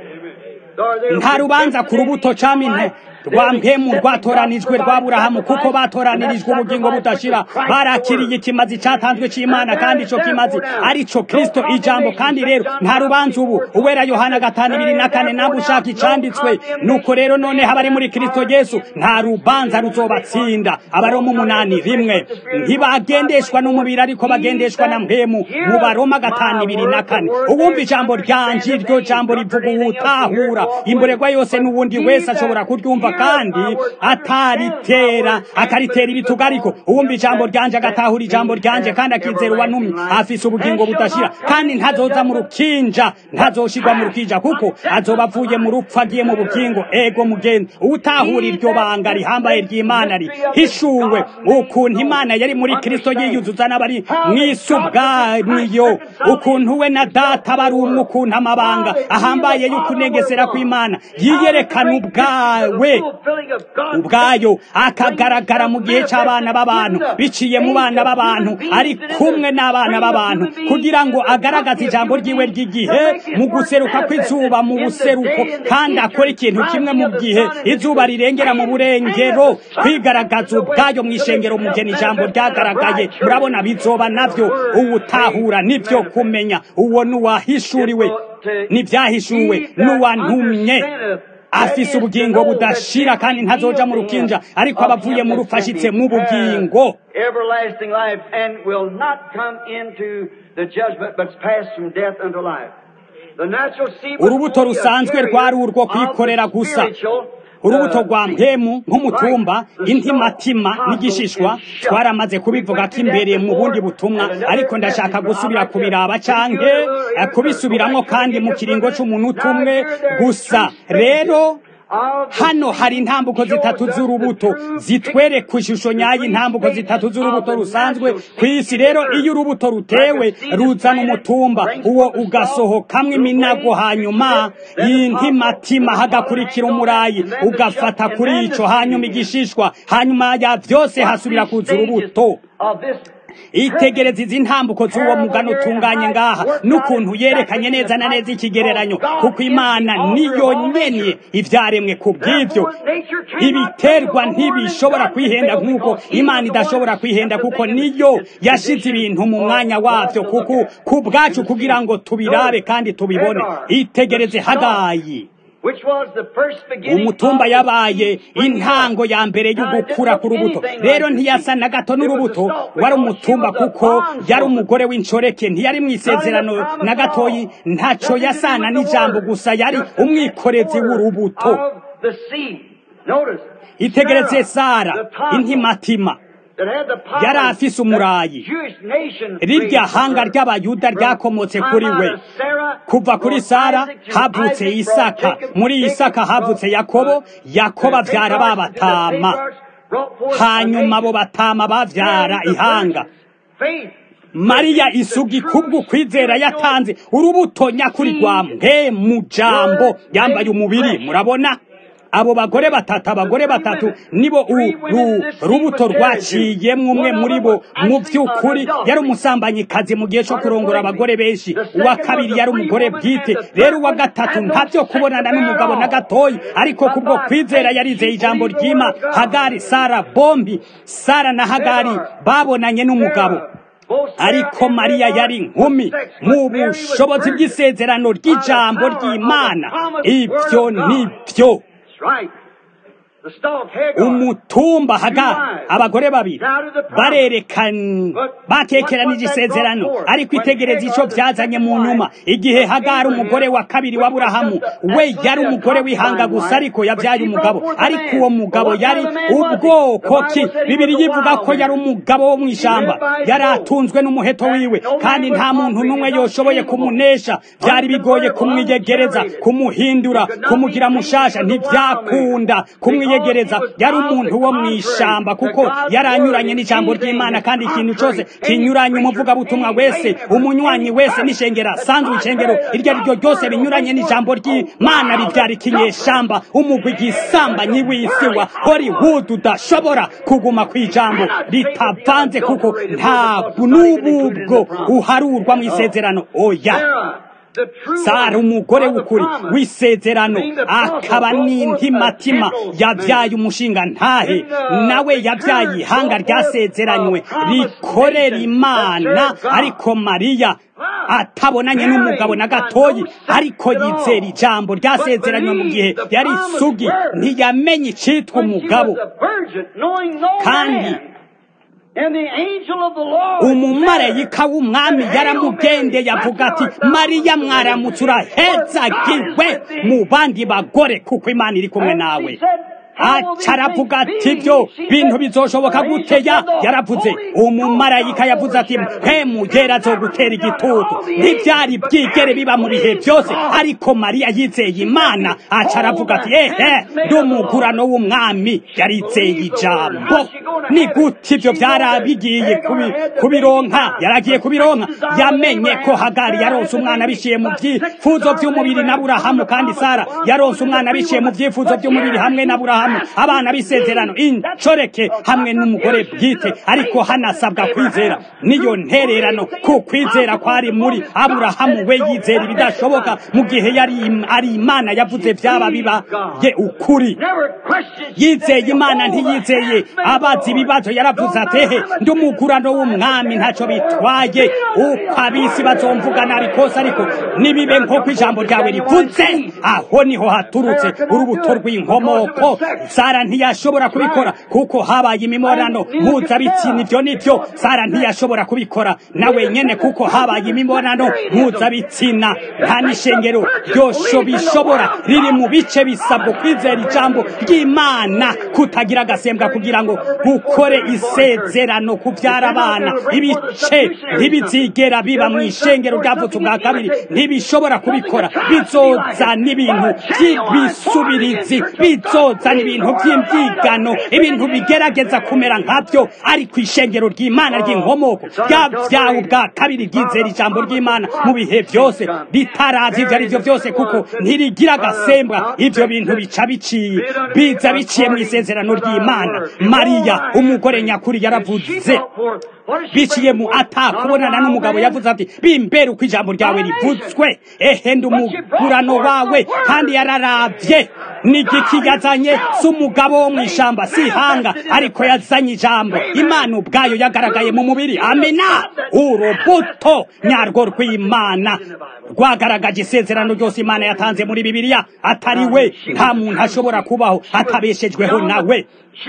nta rubanza ku rubuto camine rwa mpemu rwatoranijwe rwa burahamu kuko batoranirijwe ubugingo budashira barakiriye ikimazi cyatanzwe cy'imana kandi icyo kimazi ari cyo kirisito ijambo kandi rero nta rubanza ubu uwera yohana gatanu ibiri na kane ntabwo ushaka icyanditswe nuko rero none abari muri kirisito yesu nta rubanza ruzobatsinda abaroma umunani rimwe ntibagendeshwa n'umubiri ariko bagendeshwa na mpemu mu baroma gatanu ibiri na kane uwumva ijambo ryanje iryo jambo rivuga uwutahura imborerwa yose n'uwundi wese ashobora kuryumva kandi ataritera akaritera ibitugu ariko uwumva ijambo ryanje agatahura ijambo ryanje kandi akizera uwanumye afise ubugingo budashira kandi ntazoza mu rukinja ntazoshirwa mu rukinja kuko azoba avuye mu rupfu agiye mu bugingo ego mugenzi utahura iryo banga rihambaye ry'imana rihishuwe ukuntu imana yari muri kristo yiyuzuza n'abari mw'isi ubwaniyo ukuntu we na data bari umwe ukuntu amabanga ahambaye y'ukunegesera kw'imana yiyerekana ubwawe ubwayo akagaragara mu gihe cy'abana b'abantu biciye mu bana b'abantu ari kumwe n'abana b'abantu kugira ngo agaragaze ijambo ry'iwe ry'igihe mu guseruka kw'izuba mu buseruko kandi akora ikintu kimwe mu gihe izuba rirengera mu burengero kwigaragaza ubwayo mu ishengero mugena ijambo ryagaragaye murabona bizoba navyo uwutahura nibyo kumenya uwo n'uwahishuriwe n'ibyahishuwe n'uwantumye afise ubugingo budashira kandi ntazoja mu rukinja ariko abavuye mu rufashitse mu bugingo everlasting life and will not come into the judgment but pass from death unto life. The natural seed was urubuto only a rusanzwe carrier rwari urwo of the kwikorera gusa spiritual, urubuto uh, rwa seed. mpemu nk'umutumba Right. The intimatima stalk, n'igishishwa tonsils, and twaramaze shuck. kubivuga We ko went through imbere that mu bundi before, butumwa and another ariko ndashaka message, gusubira I'd like to kubiraba review canke it a little eh, here, kubisubiramwo go back to kandi it mu again kiringo for a c'umunota minute. umwe Now, here there are gusa three stages rero of the hano seed hari intambuko shows zitatu us z'urubuto the true zitwereka ishusho nyayo intambuko zitatu z'urubuto rusanzwe ku isi rero iyo urubuto rutewe ruzana umutumba uwo ugasohokamwo iminago hanyuma y'intimatima hagakurikira umurayi ugafata kuri ico hanyuma igishishwa hanyuma ya vyose hasubira kuza urubuto of this itegereza izi ntambuko z'uwo mugano utunganye ngaha n'ukuntu yerekanye neza na neza ikigereranyo kuko imana niyo nyene ivyaremwe ku bw'ivyo ibiterwa ntibishobora kwihenda nk'uko imana idashobora kwihenda kuko niyo yashize ibintu mu mwanya wavyo kuko ku bwacu kugira ngo tubirabe kandi tubibone itegereze hagayi which was the first beginning umutumba of yabaye the intango ya mbere y'ugukura k'urubuto rero ntiyasa na gato n'urubuto wari umutumba kuko yari umugore w'inshoreke ntiyari mu isezerano na gatoyi ntaco yasana n'ijambo gusa yari umwikorezi w'urubuto of the seed. Notice, itegereze sara the tonsil intimatima that had the power yari afise umurayi. that Jewish nation rirya raised hanga her ry'abayuda from ryakomotse time kuri out we of Sarah, kuva kuri from sara Isaac to havutse Isaac, isaka brought Jacob, muri Jacob isaka brought, havutse uh, yakobo yakobo the avyara patriarchs, babatama the patriarchs brought forth a hanyuma abo nation. batama bavyara Mary, the ihanga virgin, faith, mariya isugi kubwo kwizera yatanze urubuto nyakuri rwa mwe mu jambo yambaye umubiri murabona abo bagore batatu abagore batatu nibo uru rubuto rwaciyemwo umwe muri bo mu by'ukuri yari umusambanyikazi mu gihe cyo kurongora abagore benshi uwa kabiri yari umugore bwite rero uwa gatatu nta byo kubonana n'umugabo na gatoyi ariko kubwo kwizera yarizeye ijambo ry'ima hagari sara bombi sara na hagari babonanye n'umugabo ariko mariya yari inkumi mu bushobozi bw'isezerano ry'ijambo ry'imana ibyo ni byo umutumba hagari abagore babiri barerekana batekeranije isezerano ariko itegereza icyo byazanye mu nyuma igihe hagari umugore wa kabiri wa burahamu we yari umugore w'ihanga gusa ariko yabyaye umugabo ariko uwo mugabo yari ubwoko ki bibiri yivuga ko yari umugabo wo mu ishyamba yari atunzwe n'umuheto wiwe kandi nta muntu n'umwe yoshoboye kumunesha byari bigoye kumwiyegereza kumuhindura kumugira mushasha ntibyakunda kumwiyegereza yari umuntu wo mu ishyamba kuko yari anyuranye n'ijambo ry'imana kandi ikintu cyose kinyuranye umuvugabutumwa wese umunywanyi wese n'ishengera sanzwe ishengero iryo ari ryo ryose binyuranye n'ijambo ry'imana bibyara ikinyeshamba umugwi igisambanyi w'isi wa hollywood udashobora kuguma ku ijambo ritavanze kuko ntabwo n'ububwo uharurwa mu isezerano oya sara umugore w'ukuri w'isezerano akaba n'intimatima yabyaye umushinga ntahe nawe yabyaye ihanga ryasezeranywe rikorera imana ariko mariya atabonanye n'umugabo na gatoyi ariko yizera ijambo ryasezeranywe mu gihe yari isugi ntiyamenye icitwa umugabo kandi umumarayika w'umwami yaramugendeye avuga ati mariya mwaramutse urahezagiwe mu bandi bagore kuko imana iri kumwe nawe aca aravuga ati ibyo bintu bizoshoboka guteya yaravuze umumarayika yavuze ati mpemu yera azogutera igitutu ntibyari byigere biba mu bihe byose ariko mariya yizeye imana aca aravuga ati ehe ndi umugurano w'umwami yarizeye ijambo ni gute ibyo byarabigiye kubironka yaragiye kubironka yamenye ko hagari yaronse umwana biciye mu byifuzo by'umubiri na burahamu kandi sara yaronse umwana biciye mu byifuzo by'umubiri hamwe na burahamu aburahamu abana b'isezerano incoreke hamwe n'umugore bwite ariko hanasabwa kwizera niyo ntererano ku kwizera kwari muri aburahamu we yizera ibidashoboka mu gihe yari ari imana yavuze byaba bibaye ukuri yizeye imana ntiyizeye abazi ibibazo yaravuze atehe ndi umugurano w'umwami ntacyo bitwaye uko abisi bazomvuga nabi kose ariko nibibe nk'uko ijambo ryawe rivuze aho niho haturutse urubuto rw'inkomoko sara ntiyashobora kubikora kuko habaye imibonano mpuzabitsina ibyo nibyo sara ntiyashobora kubikora nawe nyene kuko habaye imibonano mpuzabitsina nta n'ishengero ryosho bishobora riri mu bice bisabwa kwizera ijambo ry'imana kutagira agasembwa kugira ngo gukore isezerano kubyara abana ibice ntibizigera biba mu ishengero ryavutse ubwa kabiri ntibishobora kubikora bizoza n'ibintu by'ibisubirizi bizoza n'ibintu by'imbyigano ibintu bigerageza kumera nkabyo ariko ishengero ry'imana ry'inkomoko ryabyawe ubwa kabiri ryizera ijambo ry'imana mu bihe byose ritaravye ibyo ari byo byose kuko ntirigira agasembwa ibyo bintu bica biciye biza biciye mu isezerano ry'imana mariya umugore nyakuri yaravuze biciye mu atakubonana n'umugabo yavuze ati bimbere uko ijambo ryawe rivuzwe ehe ndi umugurano wawe kandi yararavye n'igiki yazanye si umugabo wo mu ishamba si ihanga ariko yazanye ijambo imana ubwayo yagaragaye mu mubiri amena urubuto nyarwo rw'imana rwagaragaje isezerano ryose imana yatanze muri bibiliya atari we nta muntu ashobora kubaho atabeshejweho nawe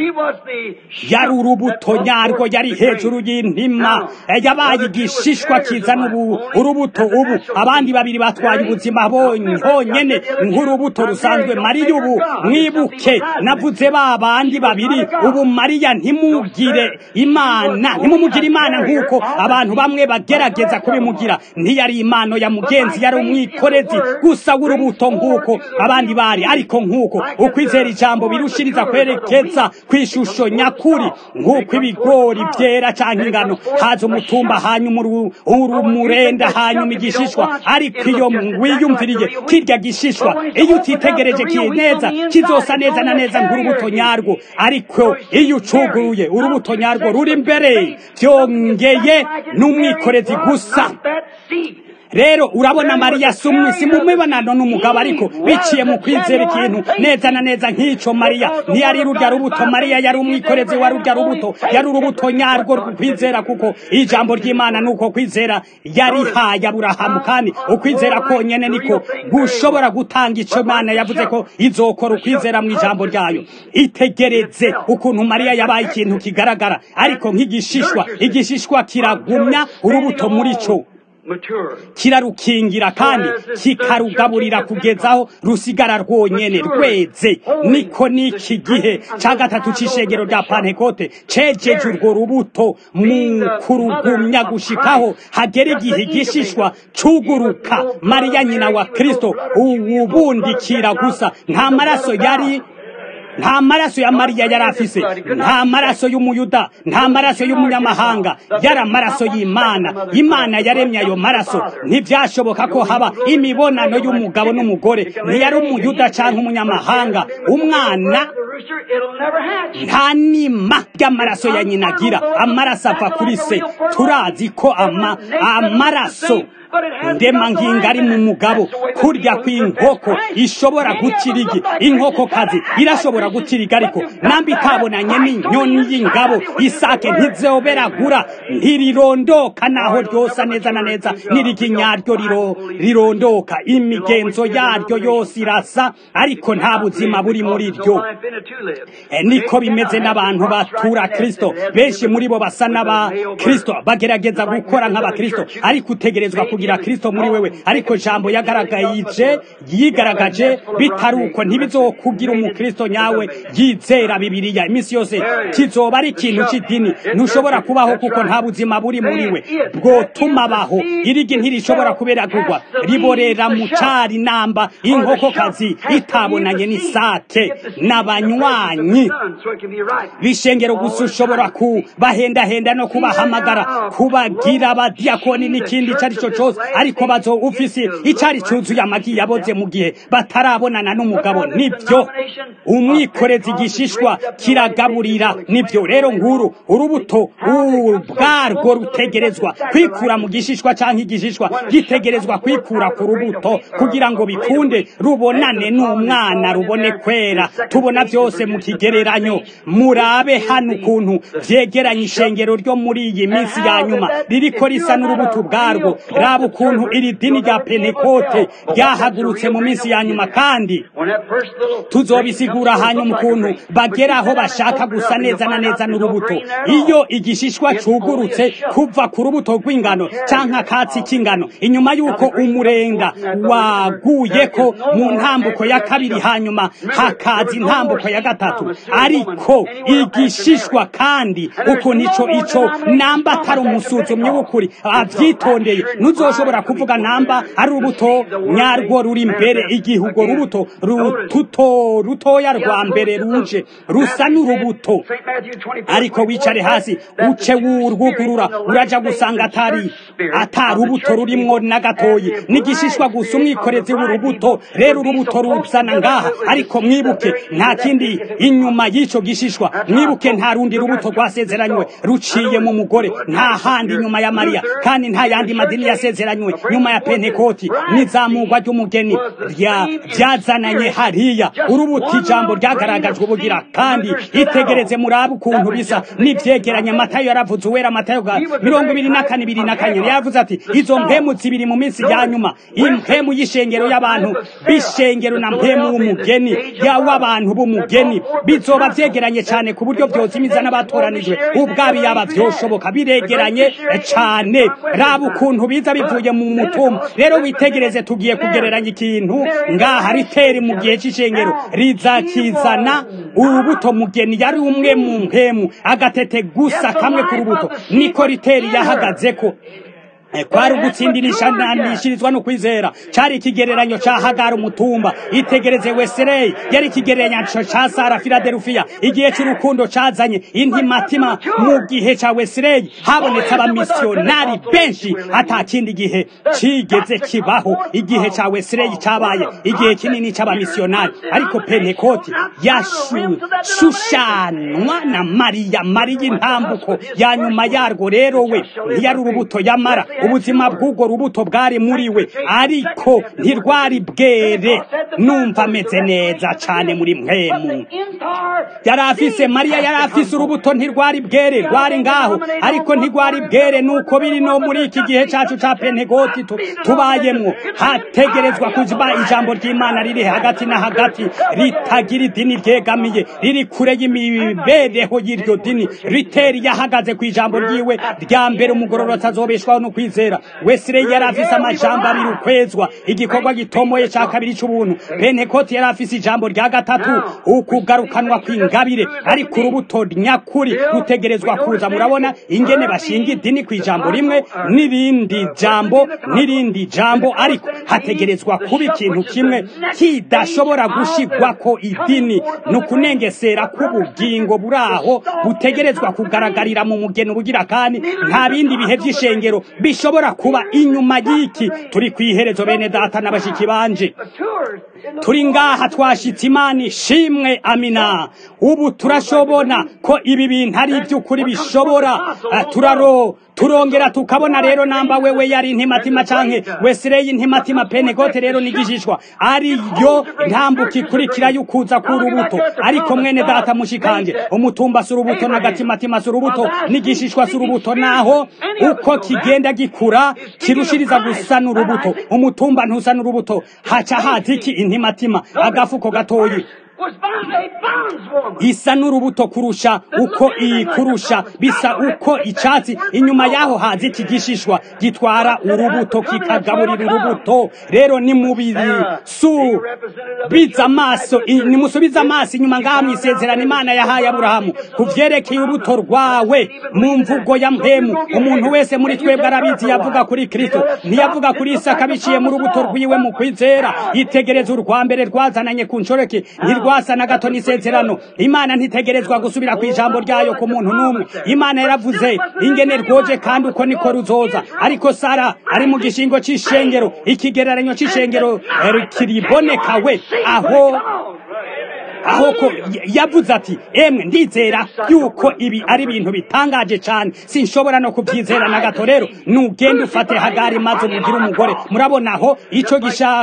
yari urubuto nyarwo yari hejuru y'intima yabaye igishishwa kizana urubuto ubu abandi babiri batwaye ubuzima honyene nk'urubuto rusanzwe mariya ubu mwibuke navuze ba bandi babiri ubu mariya ntimugire imana ntimumugire imana nk'uko abantu bamwe bagerageza kubimugira ntiyari impano ya mugenzi yari umwikorezi gusa w'urubuto nk'uko abandi bari ariko nk'uko ukwizera ijambo birushiriza kwerekeza ku ishusho nyakuri nk'uko ibigori byera cyangwa ingano haza umutumba hanyuma urumurenda hanyuma igishishwa ariko iyo wiyumviriye kirya gishishwa iyo utitegereje neza kizosa neza na neza nk'urubuto nyarwo ariko iyo ucuguruye urubuto nyarwo ruri imbere byongeye n'umwikorezi gusa rero urabona mariya si mu mibonano n'umugabo ariko biciye mu kwizera ikintu neza na neza nk'icyo mariya ntiyari rurya rubuto mariya yari umwikorezi wa rurya rubuto yari urubuto nyarwo kwizera kuko ijambo ry'imana ni uko kwizera yarihaye aburahamu kandi ukwizera konyene niko gushobora gutanga icyo imana yavuze ko izokora ukwizera mu ijambo ryayo itegereze ukuntu mariya yabaye ikintu kigaragara ariko nk'igishishwa igishishwa kiragumya urubuto muri cyo kirarukingira kandi kikarugaburira kugeza aho rusigara rwonyene rweze niko n'iki gihe cya gatatu cy'ishengero rya pantekote cejeje urwo rubuto mu kurugumya gushikaho hagera igihe igishishwa cuguruka mariya nyina wa kristo uwubundikira gusa nta maraso yari nta maraso ya mariya yari afise nta maraso y'umuyuda nta maraso y'umunyamahanga yari amaraso y'imana imana yaremye ayo maraso ntibyashoboka ko haba imibonano y'umugabo n'umugore ntiyari umuyuda cyangwa umunyamahanga umwana nta nima ry'amaraso ya nyina agira amaraso ava kuri se turazi ko ama amaraso ndema nginga ari mu mugabo kurya kw'inkoko ishobora gukirigi inkokokazi irashobora gukiriga ariko nambi itabonanye n'inyoni y'ingabo isake ntizoberagura ntirirondoka naho ryosa neza na neza n'irigi nyaryo rirondoka imigenzo yaryo yose irasa ariko nta buzima buri muri ryo niko bimeze n'abantu batura kristo benshi muri bo basa n'aba kristo bagerageza gukora nk'abakristo ariko utegerezwa kugira kristo muri wewe ariko jambo yagaragaje yigaragaje bitari uko ntibizokugira umukristo nyawe yizera bibiliya iminsi yose kizoba ari ikintu cy'idini ntushobora kubaho kuko nta buzima buri muri we bwotuma abaho irigi ntirishobora kuberagurwa riborera mu cari namba inkokokazi itabonanye n'isake n'abanywa banywanyi bishengero gusa ushobora kubahendahenda no kubahamagara kubagira abadiyakoni n'ikindi icyo ari cyo cyose ariko bazo ufise icyari cyuzuye amagi yaboze mu gihe batarabonana n'umugabo nibyo umwikorezi igishishwa kiragaburira nibyo rero nguru urubuto ubwarwo rutegerezwa kwikura mu gishishwa cyangwa igishishwa gitegerezwa kwikura ku rubuto kugira ngo bikunde rubonane n'umwana rubone kwera tubona byose mu kigereranyo murabe hano ukuntu byegeranye ishengero ryo muri iyi minsi ya nyuma ririko risa n'urubuto ubwarwo raba ukuntu iri dini rya pentekote ryahagurutse mu minsi ya nyuma kandi tuzobisigura hanyuma ukuntu bagera aho bashaka gusa neza na neza n'urubuto iyo igishishwa cugurutse kuva ku rubuto rw'ingano canke akatsi k'ingano inyuma y'uko umurenga waguyeko mu ntambuko ya kabiri hanyuma hakaza intambuko ya gatatu ariko igishishwa kandi ukuntu ico ico namba atari umusuzumyi w'ukuri avyitondeye ntuzoshobora kuvuga namba ari urubuto nyarwo ruri imbere igihe urwo rubuto rututo rutoya rwa mbere ruje rusa n'urubuto ariko wicare hasi uce wurwugurura uraja gusanga atari atari urubuto rurimwo na gatoyi n'igishishwa gusa umwikorezi w'urubuto rero urubuto ruzana ngaha ariko mwibuke nta kindi inyuma y'ico gishishwa mwibuke nta rundi rubuto rwasezeranywe ruciye mu mugore nta handi nyuma ya mariya kandi nta yandi madini yasezeranywe nyuma ya pentekoti n'izamurwa ry'umugeni ryazananye hariya urubuto ijambo ryagaragajwe ubugira kandi itegereze murabe ukuntu bisa n'ivyegeranye matayo yaravuze uwera matayo ga mirongo ibiri na kane ibiri na kane yavuze ati izo mpemu zibiri mu minsi ya nyuma impemu y'ishengero y'abantu b'ishengero na mpemu w'umugeni w'abantu b'umugeni bizoba vyegeranye cane ku buryo vyozimiza n'abatoranijwe ubwabi yaba vyoshoboka biregeranye cane raba ukuntu biza bivuye mu mutumba rero witegereze tugiye kugereranya ikintu ngaha riteri mu gihe c'ishengero rizakizana urubuto mugeni yari umwe mu mpemu agatete gusa kamwe ku rubuto niko riteri yahagazeko kwari ugutsindirishanishirizwa no kwizera cari ikigereranyo ca hagara umutumba itegereze weserey yari ikigereranyo ca sara filadelufiya igihe c'urukundo cazanye intimatima mu gihe ca weserey habonetse abamisiyonari benshi ata kindi gihe cigeze kibaho igihe ca weserey cabaye igihe kinini c'abamisiyonari ariko pentekoti yashushanwa na mariya mariya intambuko ya nyuma yarwo rero we ntiyari urubuto yamara ubuzima bw'ubwo rubuto bwari muri we ariko ntirwari bwere numva ameze neza cyane muri mwemu yari afise mariya yari afise urubuto ntirwari bwere rwari ngaho ariko ntirwari bwere nuko biri no muri iki gihe cyacu cya pentegoti tubayemwo hategerezwa kuba ijambo ry'imana riri hagati na hagati ritagira idini ryegamiye riri kure y'imibereho y'iryo dini riteri yahagaze ku ijambo ryiwe rya mbere umugororotsi azobeshwaho no kwizera wesire yari afise amajambo abiri ukwezwa igikorwa gitomoye ca kabiri c'ubuntu pentekoti yari afise ijambo rya gatatu ukugarukanwa kw'ingabire ariko urubuto nyakuri rutegerezwa kuza murabona ingene bashinga idini ku ijambo rimwe n'irindi jambo n'irindi jambo ariko hategerezwa kuba ikintu kimwe kidashobora gushigwako idini ni ukunengesera k'ubugingo buri aho butegerezwa kugaragarira mu mugeni ubugira kandi nta bindi bihe vy'ishengero bishobora kuba inyuma y'iki turi ku iherezo bene data n'abashiki banje turi ngaha twashitse imana ishimwe amina ubu turashobona ko ibi bintu ari iby'ukuri bishobora turaro turongera tukabona rero namba wewe yari intimatima canke wesireyi intimatima penegote rero nigishishwa ariyo ntambuka ikurikira y'ukuza k'urubuto ariko mwene data mushikanje umutumba si urubuto n'agatimatima si urubuto n'igishishwa si urubuto naho uko kigenda gikura kirushiriza gusa n'urubuto umutumba ntusa n'urubuto haca haza iki intimatima agafuko gatoyi isa n'urubuto kurusha uko iyi kurusha bisa uko icatsi inyuma yaho haza iki gishishwa gitwara urubuto kikagaburira urubuto rero ni mubiri su biza amaso nimusubiza amaso inyuma ngaha mwisezerano imana yahaye aburahamu kuvyerekeye urubuto rwawe mu mvugo ya mpemu umuntu wese muri twebwe arabizi yavuga kuri kristo ntiyavuga kuri isaka biciye mu rubuto rwiwe mu kwizera yitegereza urwa mbere rwazananye ku nshoreke ntirwa ntirwasa na gato n'isezerano imana ntitegerezwa gusubira ku ijambo ryayo ku muntu n'umwe imana yaravuze ingene rwoje kandi uko niko ruzoza ariko sara ari mu gishingo c'ishengero ikigereranyo c'ishengero kiriboneka we aho aho ko yavuze ati emwe ndizera yuko ibi ari ibintu bitangaje cyane sinshobora no kubyizera na gato rero nugende ufate hagari maze umugire umugore murabona aho icyo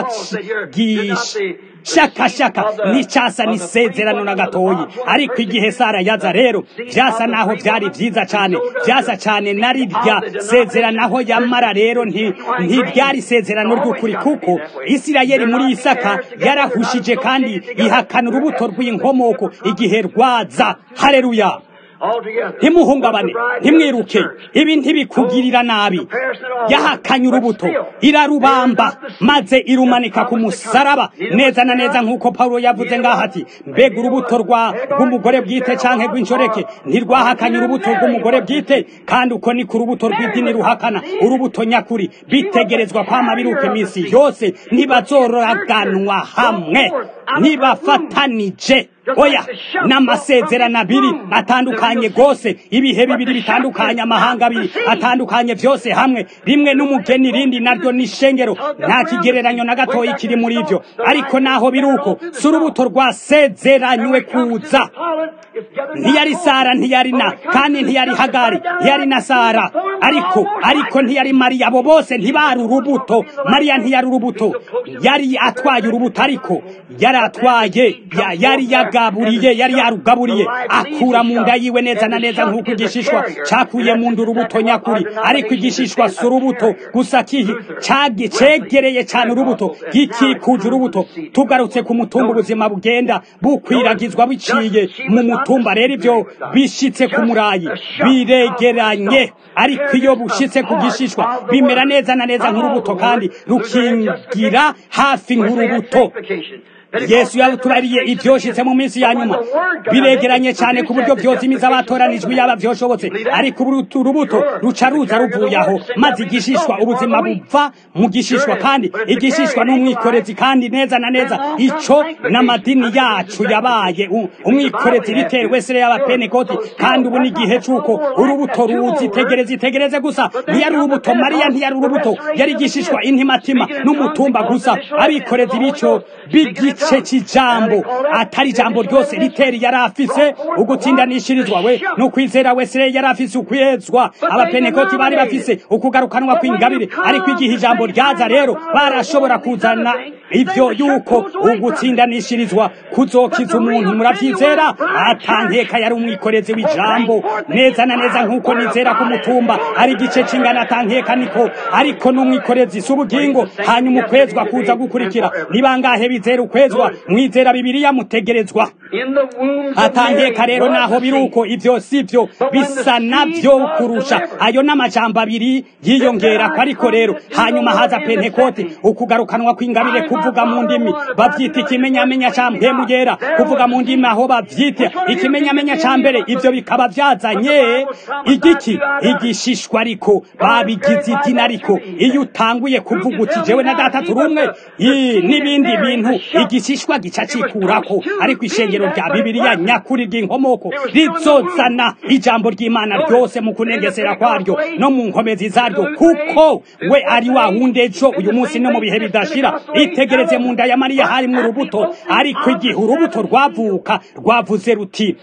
gishakashaka n'icyasa n'isezerano na gatoyi ariko igihe sara yaza rero byasa naho byari byiza cyane byasa cyane na rirya sezerano aho yamara rero ntibyari isezerano ry'ukuri kuko isirayeli muri isaka yarahushije kandi ihakana urubuto rw'inkomoko igihe rwaza hareruya ntimuhungabane ntimwiruke ibi ntibikugirira nabi yahakanye urubuto irarubamba maze irumanika ku musaraba neza na neza nk'uko pawulo yavuze ngaho ati mbega urubuto rw'umugore bwite cyangwa rw'inshoreke ntirwahakanye urubuto rw'umugore bwite kandi uko ni ku rubuto rw'idini ruhakana urubuto nyakuri bitegerezwa kwama biruka iminsi yose ntibazororaganwa hamwe ntibafatanije oya n'amasezerano abiri atandukanye rwose ibihe bibiri bitandukanye amahanga abiri atandukanye byose hamwe rimwe n'umugeni irindi naryo n'ishengero nta kigereranyo na gatoya kiri muri ibyo ariko naho biri uko si urubuto rwasezeranywe kuza ntiyari sara ntiyari na kandi ntiyari hagari ntiyari na sara ariko ariko ntiyari mariya abo bose ntibari urubuto mariya ntiyari urubuto yari atwaye urubuto ariko yari atwaye yari yagaburiye yari yarugaburiye akura mu nda yiwe neza na neza nk'uko igishishwa cyakuye mu nda urubuto nyakuri ariko igishishwa si urubuto gusa kihi cegereye cyane urubuto gikikuje urubuto tugarutse ku mutumba ubuzima bugenda bukwiragizwa biciye mu mutumba rero ibyo bishyitse ku murayi biregeranye ariko iyo bushyitse ku gishishwa bimera neza na neza nk'urubuto kandi rukingira hafi nk'urubuto yesu yatubariye ibyoshitse mu minsi ya nyuma biregeranye cyane ku buryo byozimiza abatoranijwe yaba byoshobotse ariko urubuto ruca ruza ruvuye aho maze igishishwa ubuzima buva mu gishishwa kandi igishishwa n'umwikorezi kandi neza na neza icyo n'amadini yacu yabaye umwikorezi bitewe se y'abapenekoti kandi ubu n'igihe cy'uko urubuto ruzi tegereze itegereze gusa ntiyari urubuto mariya ntiyari urubuto yari igishishwa intimatima n'umutumba gusa abikorezi b'icyo b'igice igice cy'ijambo atari ijambo ryose riteri yari afise ugutsindanishirizwa we no kwizera wese yari afise ukwezwa abapenekoti bari bafise ukugarukanwa kw'ingabire ariko igihe ijambo ryaza rero barashobora kuzana ibyo yuko ugutsindanishirizwa kuzokiza umuntu murabyizera atankeka yari umwikorezi w'ijambo neza na neza nk'uko nizera ku mutumba ari igice cy'ingana atankeka niko ariko n'umwikorezi si ubugingo hanyuma ukwezwa kuza gukurikira ni bangahe bizera ukwezwa mwizera bibiliya mutegerezwa atankeka rero naho biri uko ibyo si byo bisa nabyo kurusha ayo n'amajambo abiri yiyongera ko ariko rero hanyuma haza pentekote ukugarukanwa kw'ingabire kuvuga mu ndimi babyita ikimenyamenya cya mpemugera kuvuga mu ndimi aho babyita ikimenyamenya cya mbere ibyo bikaba byazanye igiki igishishwa ariko babigize idini ariko iyo utanguye kuvuga uti jewe na data turi umwe n'ibindi bintu igishishwa gica cikurako ariko ishengero rya bibiliya nyakuri ry'inkomoko rizozana ijambo ry'imana ryose mu kunengesera kwaryo no mu nkomezi zaryo kuko we ari wa wundi ejo uyu munsi no mu bihe bidashira itegereze mu nda ya mariya harimwo urubuto ariko igihe urubuto rwavuka rwavuze ruti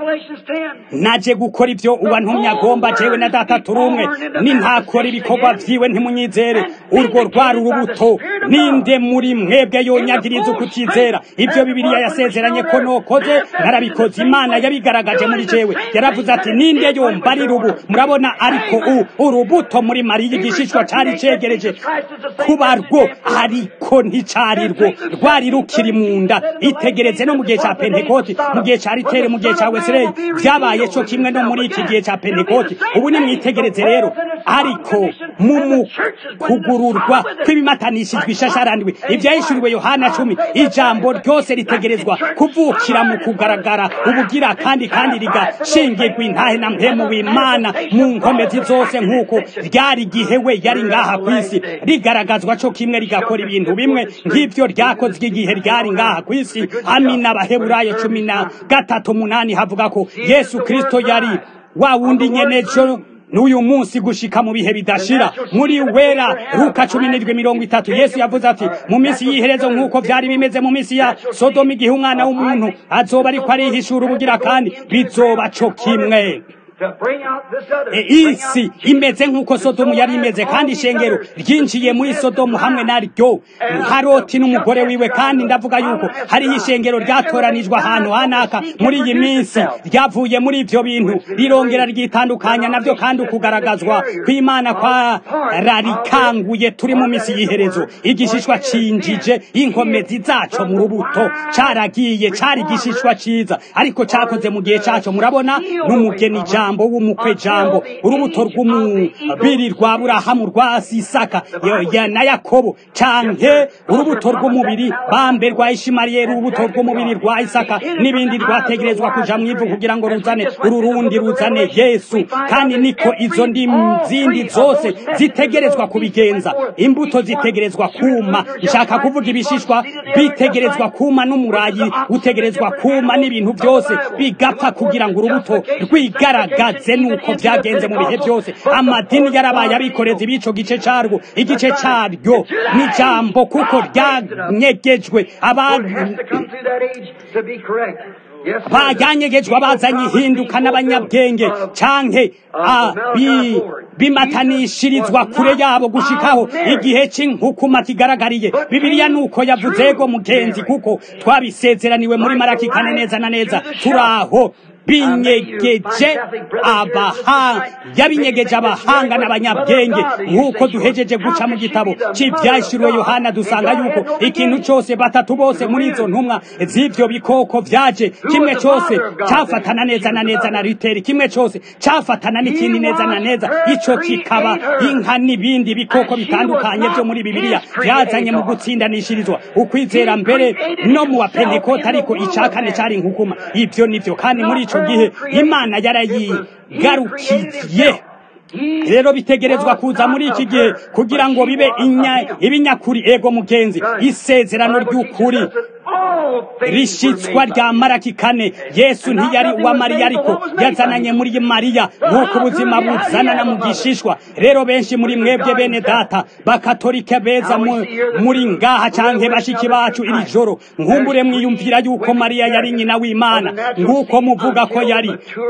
naje gukora ibyo uwantumye agomba jewe na data turi umwe nintakora ibikorwa vyiwe ntimunyizere urwo rwari urubuto ninde muri mwebwe yonyagiriza ukutizera ibyo bibiliya yasezeranye ko nokoze narabikoze imana yabigaragaje muri jewe yaravuze ati ninde yomba ari rubu murabona ariko u urubuto muri mariya igishishwa cari cegereje kuba rwo ariko nticari rwo rwari rukiri mu nda itegereze no mu gihe ca pentekoti mu gihe ca ritere mu gihe ca wesileyi vyabaye co kimwe no muri iki gihe ca pentekoti ubu nimwitegereze rero ariko mu kugururwa kw'ibimatanishijwe ishasharandwi ivyahishuriwe yohana cumi ijambo ijambo ryose ritegerezwa kuvukira mu kugaragara ubugira kandi kandi rigashingirwa intahe na mpemu w'imana mu nkomezi zose nk'uko ryari igihe we yari ngaha ku isi rigaragazwa co kimwe rigakora ibintu bimwe nk'ivyo ryakozwe igihe ryari ngaha ku isi amina abaheburayo cumi na gatatu umunani havuga ko yesu kristo yari wa wundi nyene jo n'uyu munsi gushika mu bihe bidashira muri wera luka cumi n'indwi mirongo itatu yesu yavuze ati mu minsi y'iherezo nk'uko vyari bimeze mu minsi ya sodomu igihe umwana w'umuntu azoba ariko arihishura ubugira kandi bizoba co kimwe isi imeze nk'uko sodomu yari imeze kandi ishengero ryinjiye muri sodomu hamwe naryo nka loti n'umugore wiwe kandi ndavuga yuko hariho ishengero ryatoranijwe ahantu hanaka muri iyi minsi ryavuye muri ivyo bintu rirongera ryitandukanya navyo kandi ukugaragazwa kw'imana kwararikanguye turi mu misi y'iherezo igishishwa cinjije inkomezi zaco mu rubuto caragiye cari igishishwa ciza ariko cakoze mu gihe caco murabona n'umugeni jambo w'umukwe jambo urubuto rw'umubiri rwa burahamu rwa sisaka ya na yakobo canke urubuto rw'umubiri bambe rwa ishimariyeli urubuto rw'umubiri rwa isaka n'ibindi rwategerezwa kuja mw'ivu kugira ngo ruzane ururundi ruzane yesu kandi niko izo zindi zose zitegerezwa kubigenza imbuto zitegerezwa kuma nshaka kuvuga ibishishwa bitegerezwa kuma n'umurayi utegerezwa kuma n'ibintu byose bigapfa kugira ngo urubuto rwigaragaze nuko vyagenze mu bihe byose amadini yarabaye abikoreza ibico gice carwo igice caryo n'ijambo kuko ryanyegejwe bajyanyegejwe abazanye ihinduka n'abanyabwenge canke bimatanishirizwa kure yabo gushikaho igihe c'inkukuma kigaragariye bibiliya nuko yavuze ego mugenzi kuko twabisezeraniwe muri maraki kane neza na neza turaho binyegeje abahanga yabinyegeje abahanga n'abanyabwenge nk'uko duhejeje guca mu gitabo cy'ibyashyiriwe yohana dusanga yuko ikintu cyose batatu bose muri izo ntumwa z'ibyo bikoko vyaje kimwe cyose cyafatana neza na neza na riteri kimwe cyose cyafatana n'ikindi neza na neza ico kikaba inka n'ibindi bikoko bitandukanye byo muri bibiliya byazanye mu gutsindanishirizwa ukwizera mbere no mu bapentekoti ariko icya kane cyari inkukuma ibyo nivyo kandi muri ico gihe imana yarayigarukiye rero bitegerezwa kuza muri iki gihe kugira ngo bibe ibinyakuri ego mugenzi isezerano ry'ukuri rishitswa rya maraki kane yesu ntiyari uwa mariya ariko yazananye muri mariya nk'uko ubuzima buzanana mu gishishwa rero benshi muri mwebwe bene data bakatolika beza muri ngaha canke bashiki bacu iri joro nkumbure mwiyumvira yuko mariya yari nyina w'imana nk'uko muvuga ko yari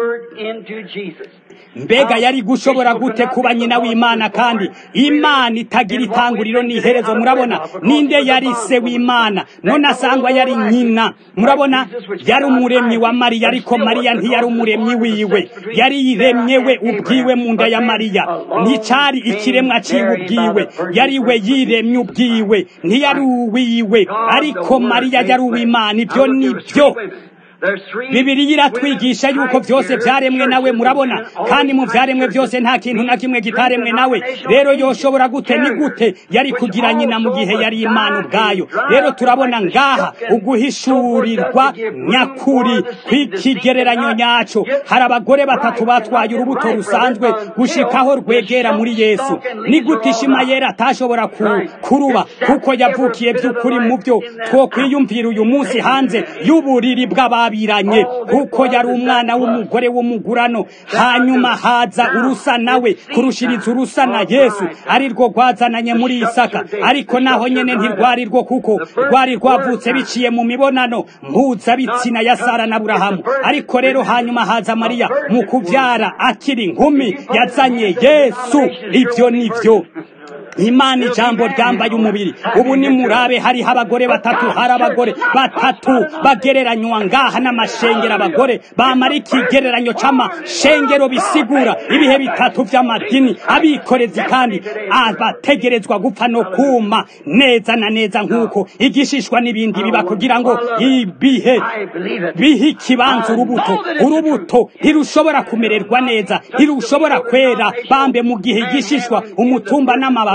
mbega yari gushobora gute kuba nyina w'imana kandi imana itagira itanguriro n'iherezo murabona ninde yari se w'imana none asangwa yari nyina murabona yari umuremyi wa mariya ariko mariya ntiyari umuremyi wiwe yari yiremye we ubwiwe mu nda ya mariya nticari ikiremwa ciwe ubwiwe yari we yiremye ubwiwe ntiyari uwiwe ariko mariya yari uw'imana ibyo ni byo bibiriya iratwigisha yuko byose byaremwe nawe murabona kandi mu byaremwe byose nta kintu na kimwe kitaremwe nawe rero yoshobora gute ni gute yari kugira nyina mu gihe yari imana ubwayo rero turabona ngaha uguhishurirwa nyakuri kw'ikigereranyo nyaco hari abagore batatu batwaye urubuto rusanzwe gushikaho rwegera muri yesu ni gute ishimayeli atashobora kuruba kuko yavukiye by'ukuri mu byo twokwiyumvira uyu munsi hanze y'uburiri bw'ababi biranye kuko yari umwana w'umugore w'umugurano hanyuma haza urusa nawe kurushiriza urusa na yesu ari rwo rwazananye muri isaka ariko naho nyene ntirwari rwo kuko rwari rwavutse biciye mu mibonano mpuzabitsina ya sara na burahamu ariko rero hanyuma haza mariya mu kuvyara akiri nkumi yazanye yesu ivyo nivyo imana ijambo ryambaye umubiri ubu ni murabe hariho abagore batatu hari abagore batatu bagereranywa ngaha n'amashengero abagore bamara ikigereranyo c'amashengero bisigura ibihe bitatu vy'amadini abikorezi kandi abategerezwa gupfa no kuma neza na neza nk'uko igishishwa n'ibindi biba kugira ngo ibihe bihe ikibanza urubuto urubuto ntirushobora kumererwa neza ntirushobora kwera bambe mu gihe igishishwa umutumba n'amababi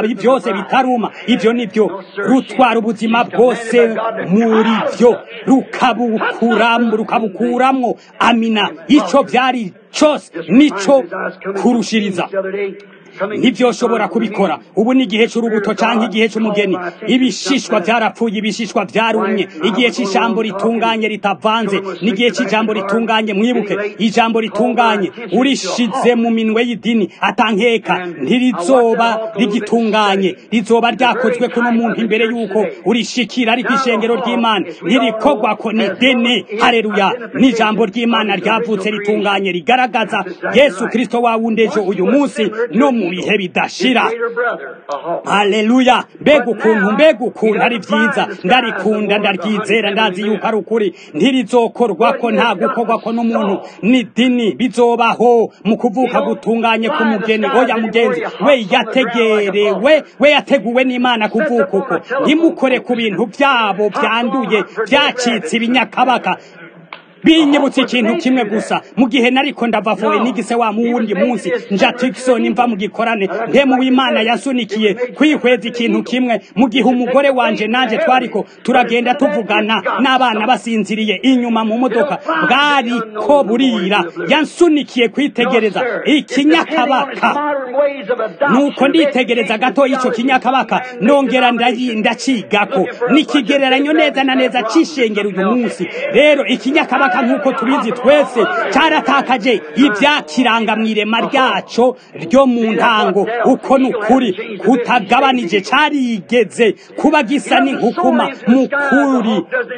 ibitoyi byose bitaruma ibyo nibyo rutwara ubuzima bwose muri byo rukabukuramwo rukabukuramwo amina icyo byari cyose nico kurushiriza ntibyoshobora kubikora ubu ni igihe cy'urubuto cyangwa igihe cy'umugeni ibishishwa byarapfuye ibishishwa byarumye igihe cy'ijambo ritunganye ritavanze n'igihe cy'ijambo ritunganye mwibuke ijambo ritunganye urishize mu minwe y'idini atankeka ntirizoba rigitunganye rizoba ryakozwe kuno muntu imbere y'uko urishikira ariko ishengero ry'imana ntirikogwa ko ni dini hareruya n'ijambo ry'imana ryavutse ritunganye rigaragaza yesu kirisito wawundi ejo uyu munsi no mu bihe bidashira haleluya mbega ukuntu mbega ukuntu ari byiza ndarikunda ndaryizera ndazi yuko ari ukuri ntirizokorwa ko nta gukorwa ko n'umuntu ni dini bizobaho mu kuvuka gutunganye k'umugeni oya mugenzi we yategerewe we yateguwe n'imana kuvuka uko ntimukore ku bintu byabo byanduye byacitse ibinyakabaka binyibutse ikintu kimwe gusa mu gihe nariko ndavavuye nigise wa muwundi munsi nja Tikson mva mu gikorane ntemu w'Imana yasunikiye kwihweza ikintu kimwe mu gihe umugore wanje nanje twariko turagenda tuvugana n'abana basinziriye inyuma mu modoka bwariko burira yansunikiye kwitegereza ikinyakabaka nuko nditegereza gato ico kinyakabaka nongera ndacigako nikigereranyo neza na neza cishengera uyu munsi rero ikinyakabaka nk'uko tubizi twese cyaratakaje ibyakiranga mu irema ryaco ryo mu ntango uko ni ukuri kutagabanije carigeze kuba gisa n'inkukuma mukuri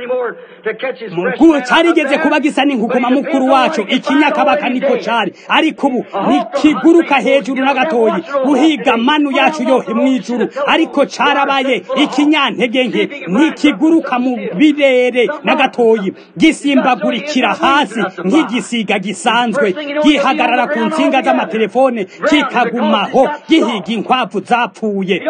carigeze kuba gisa n'inkukuma mukuru wacu ikinyakabaka niko cari ariko ubu nikiguruka hejuru n'agatoyi guhiga manu yacu yohe mw'ijuru ariko carabaye ikinyantege nke ntikiguruka mu birere n'agatoyi gisimbagurikira hasi nk'igisiga gisanzwe gihagarara ku nsinga z'amatelefone kikagumaho gihiga inkwavu zapfuye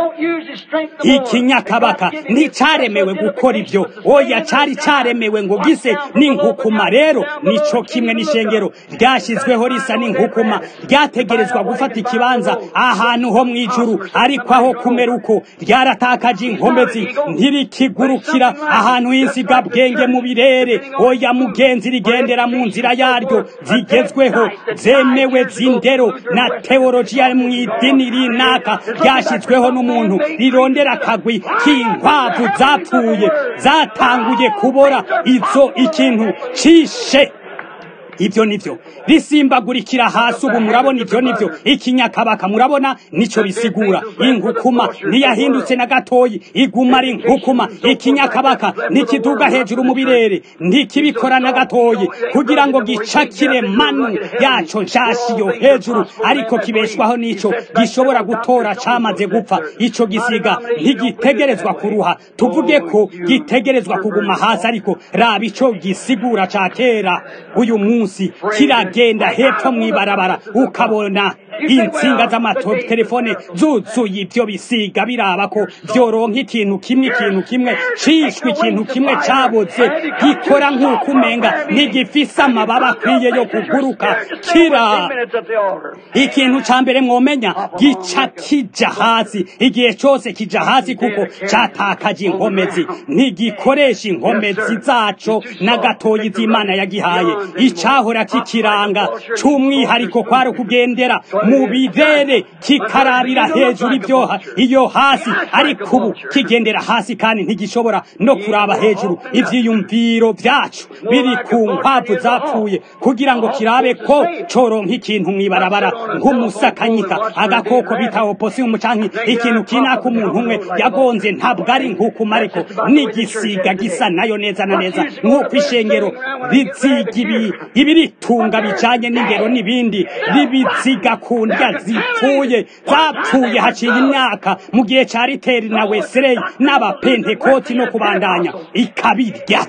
ikinyakabaka nticaremewe gukora ibyo oya cari caremewe ngo gise n'inkukuma rero nico kimwe n'ishengero ryashyizweho risa n'inkukuma ryategerezwa gufata ikibanza ahantu ho mw'ijuru ariko aho kumera uko ryaratakaje inkomezi ntirikigurukira ahantu h'insigabwenge mu birere oya mugenzi rigendera mu nzira yaryo zigezweho zemewe z'indero na teolojiya mu idini rinaka ryashyizweho n'umuntu rirondera akagwi k'inkwavu zapfuye zatanguye kubora izo ikintu cishe ibyo nivyo risimbagurikira hasi ubu murabona ibyo nivyo ikinyakabaka murabona nico bisigura inkukuma ntiyahindutse na gatoyi iguma ari inkukuma ikinyakabaka ntikiduga hejuru mu birere ntikibikora na gatoyi kugira ngo gicakire manu yaco nshasha iyo hejuru ariko kibeshwaho n'ico gishobora gutora camaze gupfa ico gisiga ntigitegerezwa kuruha tuvuge ko gitegerezwa kuguma hasi ariko raba ico gisigura ca kera uyu munsi kiragenda hepfo mw'ibarabara ukabona insinga z'amatelefone zuzuye ibyo bisiga biraba ko vyoronka ikintu kimwe ikintu kimwe cishwe ikintu kimwe caboze gikora nk'uko umenga ntigifise amababa akwiye yo kuguruka kira ikintu ca mbere mwomenya gica kija hasi igihe cose kija hasi kuko catakaje inkomezi ntigikoresha inkomezi zaco na gatoyi z'imana yagihaye icahora kikiranga c'umwihariko kwari ukugendera mu birere kikarabira hejuru ibyoha iyo hasi ariko ubu kigendera hasi kandi ntigishobora no kuraba hejuru ivyiyumviro vyacu biri ku nkwavu zapfuye kugira ngo kirabe ko coronka ikintu mw'ibarabara nk'umusakanyika agakoko bita oposium canke ikintu kinaka umuntu umwe yagonze ntabwo ari nk'ukuma ariko n'igisiga gisa nayo neza na neza nk'uko ishengero riziga ibi ibiritunga bijanye n'ingero n'ibindi ribiziga ku ndya zipfuye zapfuye haciye imyaka mu gihe ca riteri na wesley n'abapentekoti no kubandanya ikabirya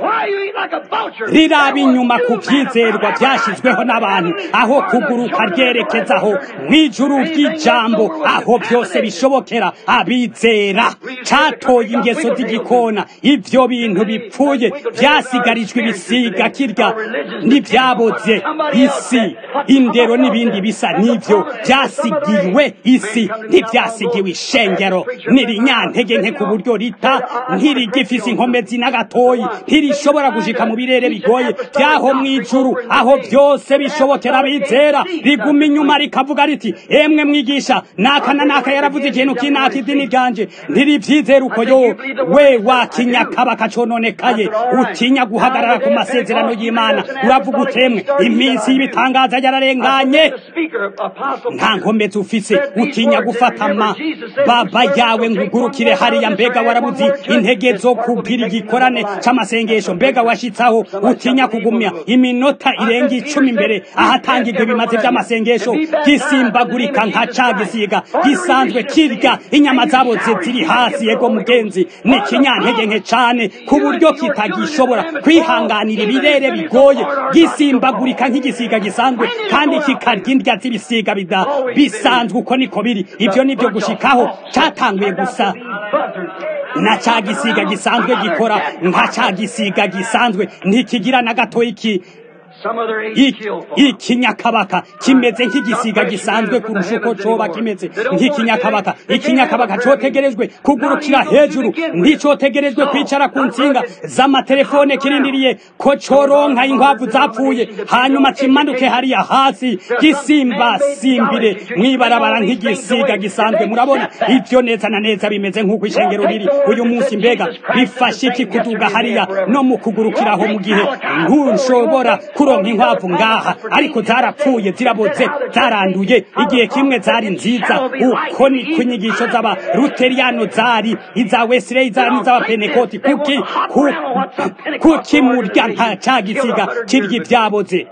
riraba inyuma ku vyizerwa vyashizweho n'abantu aho kuguruka ryerekezaho mw'ijuru ry'ijambo aho vyose bishobokera abizera catoye ingeso z'igikona ivyo bintu bipfuye vyasigarijwe ibisiga kirya n'ivyabo vyaboze isi indero n'ibindi bisa n'ivyo vyasigiwe isi ntivyasigiwe ishengero nirinyantege nke ku buryo rita ntirigifise inkomezi n'agatoyi ntirishobora gushika mu birere bigoye vyaho mw'ijuru aho vyose bishobokera abizera riguma inyuma rikavuga riti emwe mwigisha naka na naka yaravuze ikintu kinaka idini ryanje ntirivyizera uko yo we wakinyakabaka cononekaye utinya guhagarara ku masezerano y'imana uravuga utemwe iminsi y'ibitangaza yararenganye nta nkomezi ufise utinya gufata ama baba yawe ngugurukire hariya mbega warabuzi intege zo kugira igikorane c'amasengesho mbega washitsaho utinya kugumya iminota irenga icumi imbere ahatangirwa ibimazi vy'amasengesho gisimbagurika nka ca gisiga gisanzwe kirya inyama zaboze ziri hasi yego mugenzi ni ikinyantege nke cane ku buryo kitagishobora kwihanganira ibirere bigoye gisimbagurika nk'igisiga gisanzwe kandi kikarya indya z'ibisiga bida bisanzwe uko niko biri ivyo nivyo gushikaho catanguye gusa na ca gisiga gisanzwe gikora nka ca gisiga gisanzwe ntikigira na gato iki ikinyakabaka kimeze nk'igisiga gisanzwe kurusha uko coba kimeze nk'ikinyakabaka ikinyakabaka cotegerejwe kugurukira hejuru nticotegerejwe kwicara ku nsinga z'amatelefone kirindiriye ko coronka inkwavu zapfuye hanyuma kimanuke hariya hasi gisimbasimbire mwibarabara nk'igisiga gisanzwe murabona ivyo neza na neza bimeze nk'uko ishengero riri uyu munsi mbega bifashe iki kuduga hariya no mu kugurukiraho mu gihe ntushobora kuronka inkwavu ngaha ariko zarapfuye ziraboze zaranduye igihe kimwe zari nziza uko ni ku nyigisho z'abaruteriyano zari iza wesileyi zari n'iz'abapenekoti kuki kuki murya nta ca gisiga kirya ibyaboze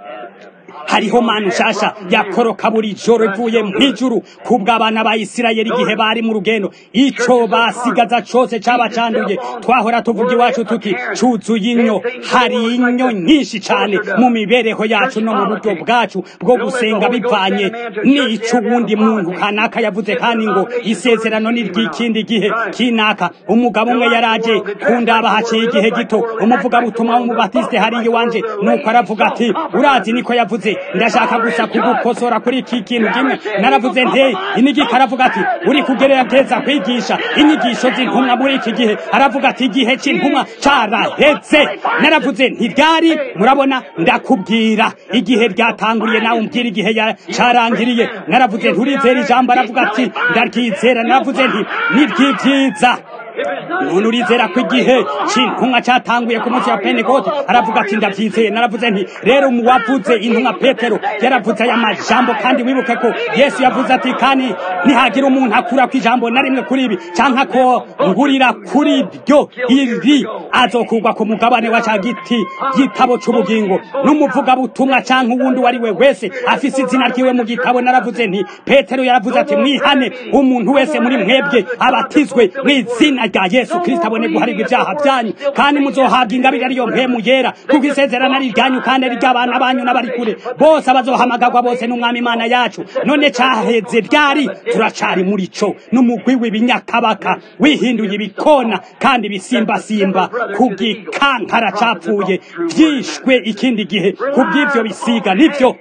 hariho manu nshasha yakoroka buri joro ivuye mw'ijuru kubw'abana ba isirayeli igihe bari mu rugendo ico basigaza cose caba canduye twahora tuvuga iwacu tuti cuzuye inyo hari inyo nyinshi cane mu mibereho yacu no mu buryo bwacu bwo gusenga bivanye n'ico uwundi muntu kanaka yavuze kandi ngo isezerano ni ry'ikindi gihe kinaka umugabo umwe yaraje kundaba haciye igihe gito umuvugabutumwa w'umubatiste hariya iwanje nuko aravuga ati urazi niko yavuze ndashaka gusa kugukosora kuri iki kintu kimwe naravuze nte inigika aravuga ati uri kugerageza kwigisha inyigisho z'intumwa muri iki gihe aravuga ati igihe c'intumwa caraheze naravuze ntiryari murabona ndakubwira igihe ryatanguriye nawe umbwira igihe carangiriye naravuze nturizera ijambo aravuga ati ndaryizera naravuze nti niryivyiza none urizera ko igihe c'intumwa catanguye ku munsi wa pentekote aravuga ati ndavyizeye naravuze nti rero muwavuze intumwa petero yaravuze aya majambo kandi wibuke ko yesu yavuze ati kandi nihagira umuntu akura ku ijambo na rimwe kuri ibi canke ko ngurira kuri ryo iri azokurwa ku mugabane wa ca giti gitabo c'ubugingo n'umuvugabutumwa canke uwundi uwari we wese afise izina ryiwe mu gitabo naravuze nti petero yaravuze ati mwihane umuntu wese muri mwebwe abatizwe mw'izina rya yesu kristo abone guharirwa ibyaha byanyu kandi muzohabwa ingabire ariyo mpemu yera kuko isezerano ari iryanyu kandi ari iry'abana banyu n'abari kure bose abazohamagarwa bose n'umwami imana yacu none caheze ryari turacari muri co n'umugwi w'ibinyakabaka wihinduye ibikona kandi bisimbasimba ku gikankara capfuye vyishwe ikindi gihe kubw'ivyo bisiga nivyo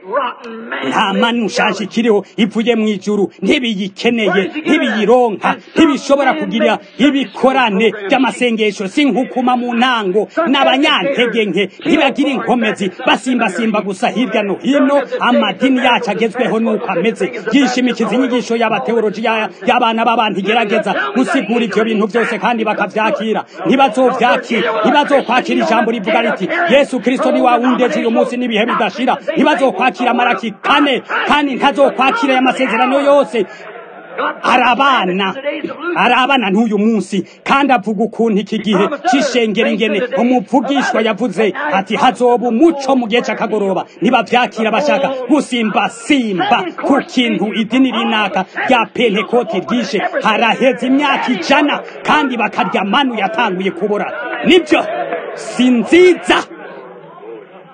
nta manu nshasha ikiriho ivuye mw'ijuru ntibiyikeneye ntibiyironka ntibishobora kugira ibikorane by'amasengesho si nkukuma mu ntango n'abanyantege nke ntibagira inkomezi basimbasimba gusa hirya no hino amadini yacu agezweho nuko ameze yishimikiza inyigisho y'abateoloji y'abana b'abantu igerageza gusigura ivyo bintu byose kandi bakavyakira ntibazovyakira ntibazokwakira ijambo rivuga riti yesu kristo ni wa wundi ejo uyu munsi n'ibihe bidashira ntibazokwakira maraki kane kandi ntazokwakira aya masezerano yose arabana arabana n'uyu munsi kandi avuga ukuntu iki gihe c'ishengero ingene umuvugishwa yavuze ati hazoba umuco mu gihe c'akagoroba nibavyakira bashaka gusimbasimba ku kintu idini rinaka rya pentekoti ryishe haraheze imyaka ijana kandi bakarya manu yatanguye kubura nivyo si nziza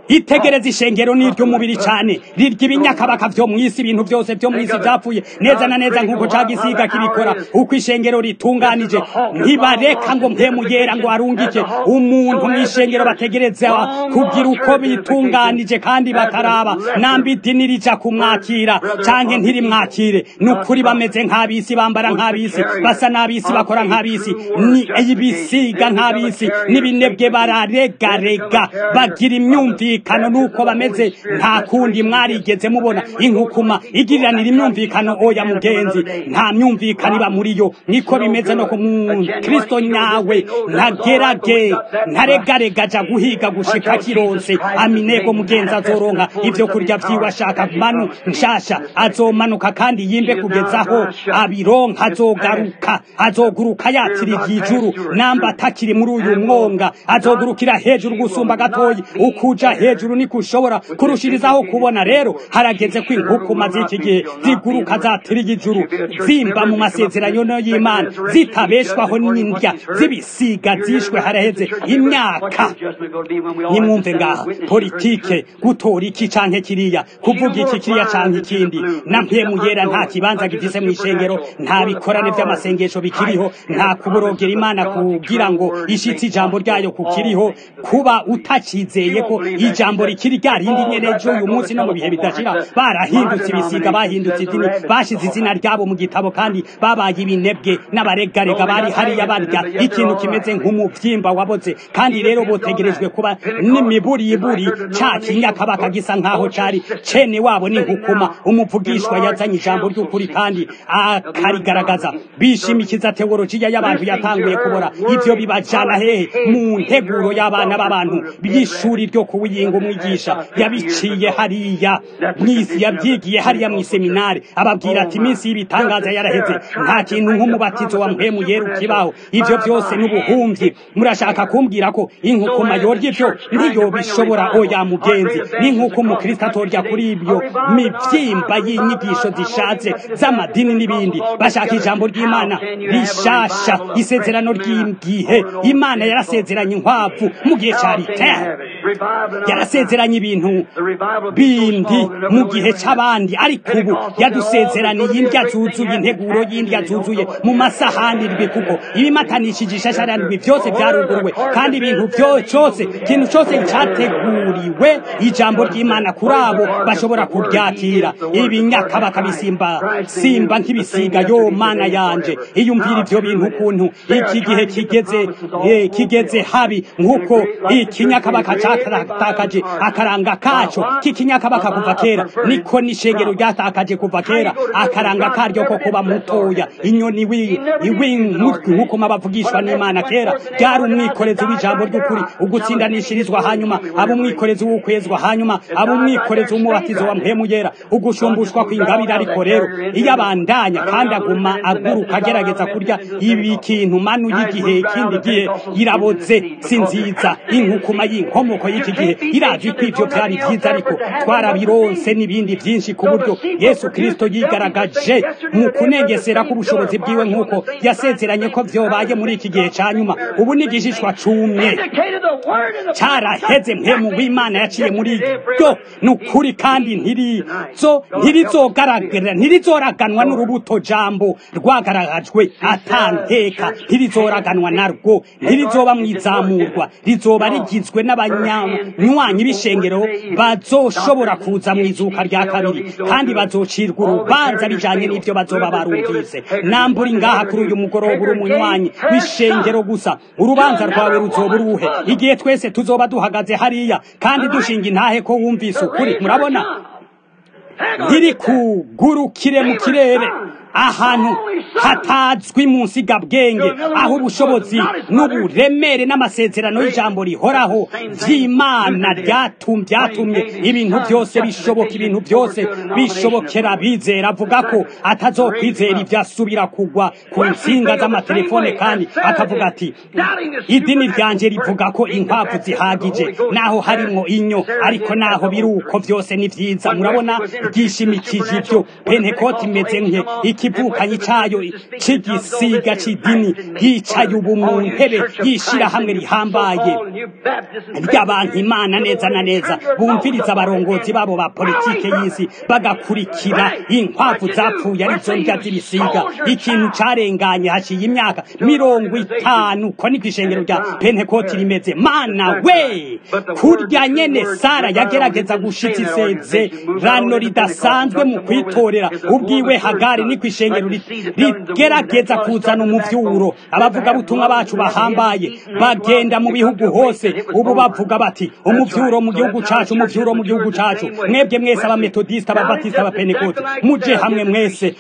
itegereza ishengero n'iry'umubiri cyane rirya ibinyakabaka vyo mw'isi ibintu byose vyo mw'isi vyapfuye neza na neza nk'uko ca gisiga kibikora uko ishengero ritunganije ntibareka ngo mpemu yera ngo arungike umuntu mw'ishengero bategereza kugira uko bitunganije kandi bakaraba namba idini rija kumwakira canke ntirimwakire ni ukuri bameze nk'abisi bambara nk'abisi basa n'abisi bakora nk'abisi ni ibisiga nk'abisi n'ibinebwe bararegarega bagira imyumvikano nuko bameze nta kundi mwarigeze mubona inkukuma igiriranira imyumvikano oya mugenzi nta myumvikano iba muri yo niko bimeze no ku kristo nyawe ntagerage ntaregarega aja guhiga gushika kironse aminego mugenzi azoronka ivyo kurya vyiwe ashaka manu nshasha azomanuka kandi yimbe kugezaho abironka azogaruka azoguruka yatiriye ijuru namba atakiri muri uyu mwonga azogurukira hejuru gusumba gatoyi ukuja hejuru niko ushobora kurushirizaho kubona rero harageze ko inkukuma z'iki gihe ziguruka zatiriye ijuru zimba mu masezerano y'imana zitabeshwaho n'indya z'ibisiga zishwe haraheze imyaka nimwumve ngaha politike gutora iki canke kiriya kuvuga iki kiriya canke ikindi na mpemu yera nta kibanza gifise mw'ishengero nta bikorane vy'amasengesho bikiriho nta kuborogera imana kugira ngo ishitse ijambo ryayo kukiriho kuba utakizeye ko ijambo rikiri rya rindi nyene ejo uyu munsi no mu bihe bidashira barahindutse ibisiga bahindutse idini bashize izina ryabo mu gitabo kandi babaye ibinebwe n'abaregarega bari hariya barya ikintu kimeze nk'umuvyimba waboze kandi rero botegerejwe kuba n'imiburiburi ca kinyakabaka gisa nk'aho cari cene wabo n'inkukuma umuvugishwa yazanye ijambo ry'ukuri kandi akarigaragaza bishimikiza teolojiya y'abantu yatanguye kubora ivyo bibajana hehe mu nteguro y'abana b'abantu by'ishuri ryo kuwiyinga umwigisha yabiciye hariya mw'isi yabyigiye hariya mw'iseminari ababwira ati iminsi y'ibitangaza yaraheze nta kintu nk'umubatizo wa mpemu yera ukibaho ivyo vyose n'ubuhumyi murashaka kumbwira ko inkukuma yorya ivyo ntiyobishobora oya mugenzi ni nk'uko umukristo atorya kuri ibyo mivyimba y'inyigisho zishatse z'amadini n'ibindi bashaka ijambo ry'imana rishasha isezerano ry'igihe imana yarasezeranye inkwavu mu gihe ca ritera yarasezeranye ibintu bindi mu gihe c'abandi ariko ubu yadusezeraniye indya zuzuye integuro y'indya zuzuye mu masahani ndwi kuko ibimatanishije ishashara ndwi vyose vyaruguruwe kandi ibintu vyose ikintu cose categuriwe ijambo ry'imana kuri abo bashobora kuryakira ibinyakabaka bisimba simba nk'ibisiga yo mana yanje iyumvira ivyo bintu ukuntu iki gihe kigeze eh, kigeze habi nk'uko ikinyakabaka catakaje akaranga kaco k'ikinyakabaka kuva kera niko n'ishengero ryatakaje kuva kera akaranga karyo ko kuba mutoya inyoni iw'inkutwi nk'uko mabavugishwa n'imana kera ryari umwikorezi w'ijambo ry'ukuri ugutsindanishirizwa hanyuma aba umwikorezi w'ukwezwa hanyuma aba umwikorezi w'umubatizo wa mpemu yera ugushumbushwa kw'ingabire ariko rero iyo abandanya kandi aguma aguruka agerageza kurya ibi kintu manu y'igihe ikindi gihe iraboze si nziza inkukuma y'inkomoko y'iki gihe irazi ko ivyo vyari vyiza ariko twarabironse n'ibindi vyinshi ku buryo yesu kristo yigaragaje mu kunengesera k'ubushobozi bwiwe nk'uko yasezeranye ko vyobaye muri iki gihe ca nyuma ubu ni igishishwa cumye caraheze mpemu w'imana yaciye muri ryo ni ukuri kandi ntirizo ntirizogaragara ntirizoraganwa n'urubuto jambo rwagaragajwe atanteka ntirizoraganwa narwo ntirizoba mwizamurwa rizoba rigizwe n'abanyanywanyi b'ishengero bazoshobora kuza mu izuka rya kabiri kandi bazocirwa urubanza bijanye n'ivyo bazoba barumvise namburi ngaha kuri uyu mugoroba uri umunywanyi w'ishengero gusa urubanza rwawe ruzoba uruhe igihe twese tuzoba duhagaze hariya kandi dushinga intahe ko wumvise ukuri murabona ntirikugurukire mu kirere ahantu hatazwi mu nsigabwenge aho ubushobozi n'uburemere n'amasezerano y'ijambo rihoraho vy'imana ryatum byatumye ibintu byose bishoboka ibintu byose bishobokera bizera avuga ko atazokwizera ivyasubira kugwa ku nsinga z'amatelefone kandi akavuga ati idini ryanje rivuga ko inkwavu zihagije naho harimwo inyo ariko naho biri uko vyose ni vyiza murabona ryishimikije ivyo pentekoti imeze nke ikivukanyi cayo c'igisiga c'idini yicaye ubu mu ntebe y'ishirahamwe rihambaye ry'abantu imana neza na neza bumviriza abarongozi babo ba politike y'isi bagakurikira inkwavu zapfuye arizo ndya z'ibisiga ikintu carenganye haciye imyaka mirongo itanu ko niko ishengero rya pentekoti rimeze mana we kurya nyene sara yagerageza gushitsa isezerano ridasanzwe mu kwitorera ubwiwe hagari niko ishengero rigerageza kuzana umuvyuro abavugabutumwa bacu bahambaye bagenda mu bihugu hose ubu bavuga bati umuvyuro mu gihugu cacu umuvyuro mu gihugu cacu mwebwe mwese abametodisita ababatisita abapentekote muje hamwe mwese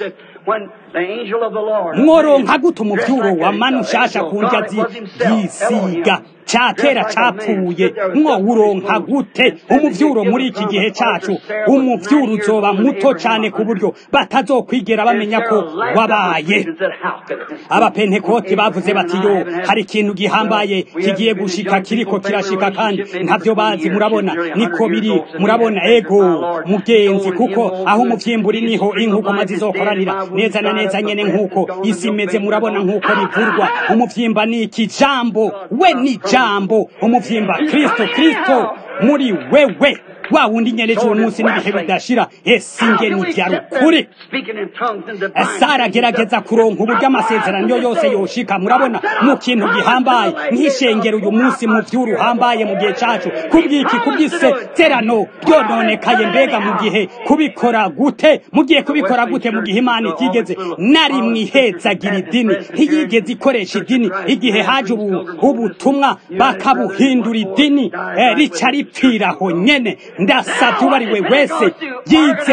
mworonka gute umuvyuro wa manu nshasha ku ndya z'igisiga ca kera capfuye mwowuronka gute umuvyuro muri iki gihe cacu umuvyuro uzoba muto cane ku buryo batazokwigera bamenya ko wabaye abapentekoti bavuze bati yo hari ikintu gihambaye kigiye gushika kiriko kirashika kandi ntavyo bazi murabona niko biri murabona ego mugenzi kuko aho umuvyimburi niho inkukoma zizokoranira neza na neza nyene nk'uko isi imeze murabona nk'uko bivurwa umuvyimba ni iki jambo we ni jambo umuvyimba kristo kristo muri wewe wa wundi nyene cy'uwo munsi n'ibihe bidashira ese ingeni vya rukuri sara agerageza kuronka uburyo amasezerano yose yoshika murabona mu kintu gihambaye nk'ishengero uyu munsi mu vy'uruhambaye mu gihe cacu kubwiki kubw'isezerano ryononekaye mbega mu gihe kubikora gute mugiye kubikora gute mu gihe imana itigeze nari mwihezagira idini ntiyigeze ikoresha idini igihe haje ubu ubutumwa bakabuhindura idini eh, rica ripfiraho nyene ndasavye ubariwe wese yize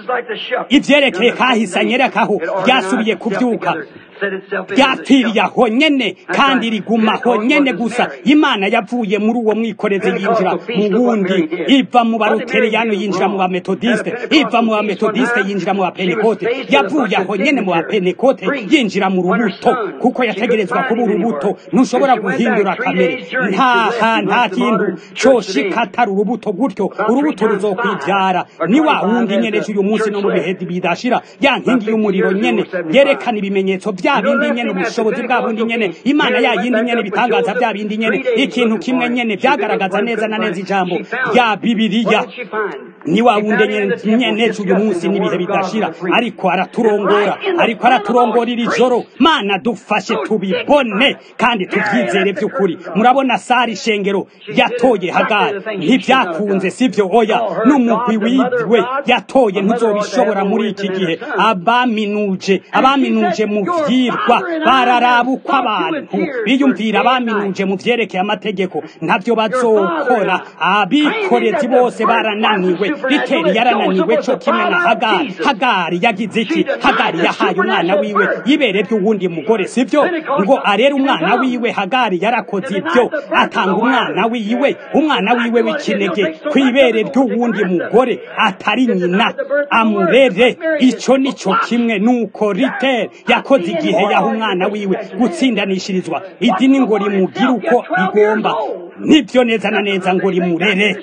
ivyerekeye kahise anyerekaho ryasubiye kuvyuka ryapfiriye aho nyene kandi riguma aho nyene gusa imana yavuye muri uwo mwikorezi yinjira mu wundi iva mu baruteriyano yinjira mu bametodiste iva mu bametodiste yinjira mu bapenekote yavuye aho nyene mu bapenekote yinjira mu rubuto kuko yategerezwa kuba urubuto ntushobora guhindura kamere nta nta kintu coshika atari urubuto gutyo urubuto ruzokwivyara ni wa wundi nyene uyu munsi no mu bihe bidashira ya nkingi y'umuriro nyene yerekana ibimenyetso vya bindi nyene ubushobozi bwa bundi nyene imana ya yindi nyene bitangaza vya bindi nyene ikintu kimwe nyene vyagaragaza neza na neza ijambo rya bibiliya ni wa wundi nyene uyu munsi n'ibihe bidashira ariko araturongora ariko araturongora iri joro mana dufashe tubibone kandi tuvyizere vy'ukuri murabona sari ishengero yatoye hagari ntivyakunze sivyo oya n'umugwi wiwe yatoye ntuzobishobora muri iki gihe abaminuje abaminuje mu vyirwa bararaba uko abantu biyumvira abaminuje mu vyerekeye amategeko ntavyo bazokora abikorezi bose barananiwe riteri yarananiwe co kimwe na hagari hagari yagize iki hagari yahaye umwana wiwe yibere vy'uwundi mugore sivyo ngo arere umwana wiwe hagari yarakoze ivyo atanga umwana wiwe umwana wiwe w'ikinege kwibere ry'uwundi mugore atari nyina amurere ico nico kimwe nuko riteri yakoze igihe yaha umwana wiwe gutsindanishirizwa idini ngo rimugire uko igomba nibyo neza na neza ngo rimurere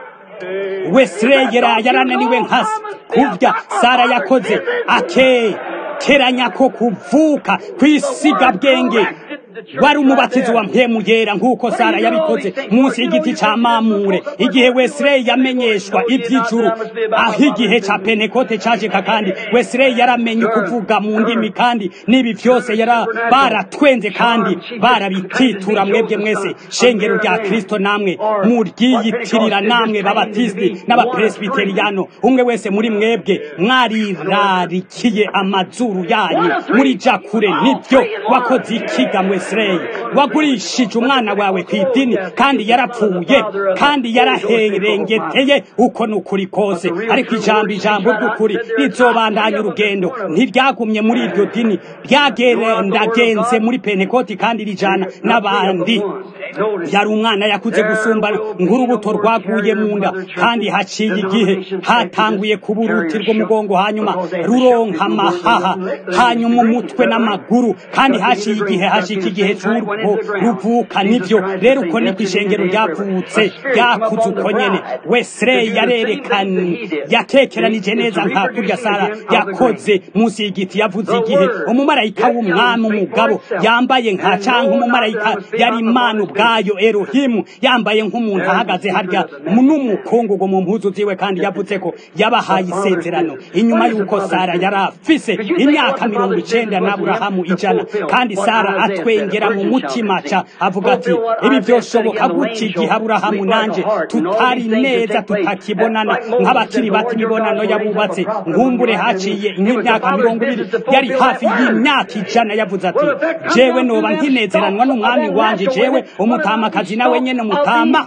wesireyera yarananiwe nkasi kurya sara yakoze akekeranya ko kuvuka kwisiga bwenge wari umubatizo wa mpemu yera nk'uko sara yabikoze munsi y'igiti ca mamure igihe wesireyi yamenyeshwa ivy'ijuru aho igihe ca penekote cajeka kandi wesireyi yaramenye kuvuga mu ndimi kandi n'ibi vyose yara baratwenze kandi barabititura mwebwe mwese shengero rya kristo namwe muryiyitirira namwe babatisiti n'abapresbiteriyano umwe wese muri mwebwe mwarirarikiye amazuru yanyu muri ja kure nivyo wakoze ikiga mwese Israeli wagurishije umwana wawe ku idini kandi yarapfuye kandi yaraherengeteye uko nukuri kose ariko ijambo ijambo ry'ukuri rizobandanya urugendo ntiryagumye muri iryo dini ryagendagenze muri pentekoti kandi rijana n'abandi yari umwana yakuze gusumba nk'urubuto rwaguye mu nda kandi haciye igihe hatanguye kuba uruti rw'umugongo hanyuma ruronka amahaha hanyuma umutwe n'amaguru kandi haciye igihe hashika igihe cy'urwo ruvuka nivyo rero uko niko ishengero ryavutse ryakuze uko nyene wesley yarerekanye yatekeranije neza nka kurya sara yakoze munsi y'igiti yavuze igihe umumarayika w'umwami umugabo yambaye nka canke umumarayika yari imana ubwayo erohimu yambaye nk'umuntu ahagaze harya n'umukungugu mu mpuzu ziwe kandi yavuze ko yabahaye isezerano inyuma y'uko sara yari afise imyaka mirongo icenda n'aburahamu ijana kandi sara atwengera mu mutima ca avuga ati ibi vyoshoboka gute igihe aburahamu nanje tutari neza tutakibonana nk'abakiri bato imibonano yabubatse nkumbure haciye nk'imyaka mirongo ibiri yari hafi y'imyaka ijana yavuze ati jewe noba nkinezeranwa n'umwami wanje jewe umutamakazi nawe nyene umutama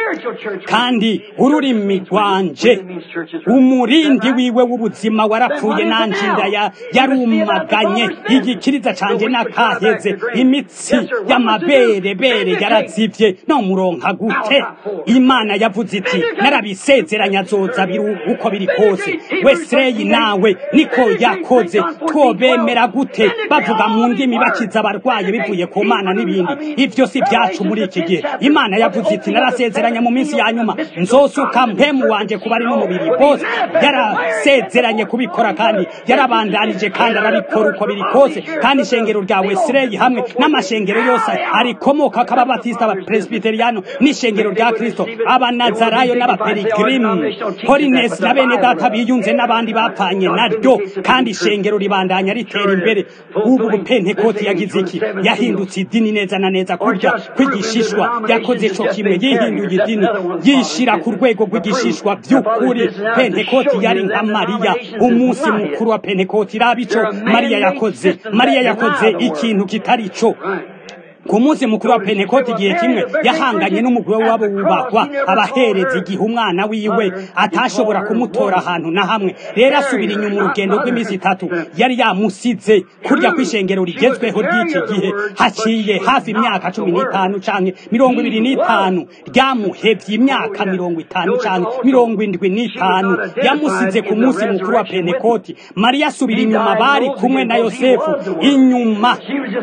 kandi ururimi rwanje umurindi wiwe w'ubuzima warapfuye nanjinda ya yarumaganye igikiriza canje nakaheze imitsi y'amaberebere yarazivye no muronka gute imana yavuze iti narabisezeranya azoza biru uko biri kose wesreyi nawe niko yakoze twobemera gute bavuga mu ndimi bakiza abarwayi bivuye ku mana n'ibindi ivyo si vyacu muri iki gihe imana yavuze iti narasezeranya mu minsi ya nyuma nzosuka mpemu wanje kuba ari n'umubiri bose yarasezeranye kubikora kandi yarabandanije kandi arabikora uko biri kose kandi ishengero rya wesireyi hamwe n'amashengero yose arikomoka k'ababatisita abapresbiteriyano n'ishengero rya kristo abanazarayo n'abaperigirimu holinesi na bene data biyunze n'abandi bapfanye naryo kandi ishengero ribandanya ritera imbere ubu bupentekoti yagize iki yahindutse idini neza na neza kurya kw'igishishwa yakoze co kimwe yihinduye idini yishira ku rwego rw'igishishwa by'ukuri pentekoti yari nka mariya umunsi mukuru wa pentekoti raba ico mariya yakoze mariya yakoze ikintu kitari co ku munsi mukuru wa pentekoti igihe kimwe yahanganye n'umugore wabo wubahwa abahereza igihe umwana wiwe atashobora kumutora ahantu na hamwe rero asubira inyuma urugendo rw'iminsi itatu yari yamusize kurya kw'ishengero rigezweho ry'iki gihe haciye hafi imyaka cumi n'itanu canke mirongo ibiri n'itanu ryamuhevye imyaka mirongo itanu canke mirongo indwi n'itanu yamusize ku munsi mukuru wa pentekoti mariya asubira inyuma bari kumwe na yosefu inyuma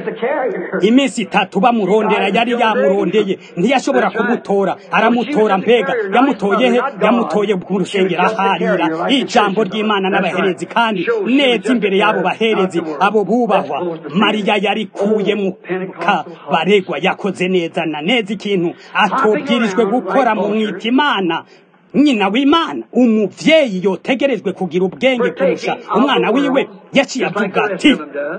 iminsi itatu bamurondera yari yamurondeye ntiyashobora kumutora aramutora mbega yamutoye he yamutoye ku rusengero aharira ijambo ry'imana n'abaherezi kandi neza imbere y'abo baherezi abo bubahwa mariya yarikuye mu kabaregwa yakoze neza na neza ikintu atobwirijwe gukora mu mwita imana nyina w'imana umuvyeyi yotegerejwe kugira ubwenge kurusha umwana wiwe yaciye avuga ati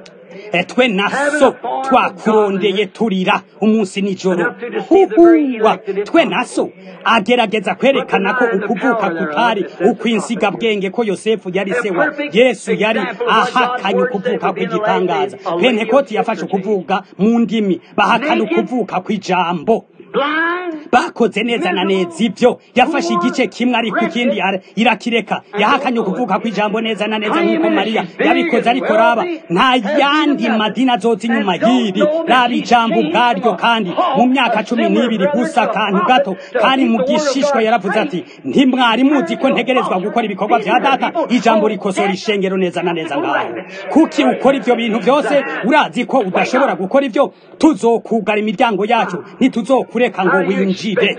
twe na so twakurondeye turira umunsi nijoro huhuwa twe na so agerageza kwerekana ko ukuvuka kutari ukwinsiga bwenge ko yosefu yari se wa yesu yari ahakanye ukuvuka kw'igitangaza pentekoti yafashe ukuvuga mu ndimi bahakana ukuvuka kw'ijambo bakoze neza na neza ibyo yafashe igice kimwe ariko ikindi irakireka yahakanye ukuvuga kw'ijambo neza na neza nk'uko mariya yabikoze ariko raba nta yandi madini azoza inyuma y'iri raba ijambo ubwaryo kandi mu myaka cumi n'ibiri gusa akantu gato kandi mu gishishwa yaravuze ati ntimwari muzi ko ntegerezwa gukora ibikorwa vya data ijambo rikosora ishengero neza na neza ngaho kuki ukora ivyo bintu vyose urazi ko udashobora gukora ivyo tuzokugara imiryango yacu ntituzokureka ngo winjire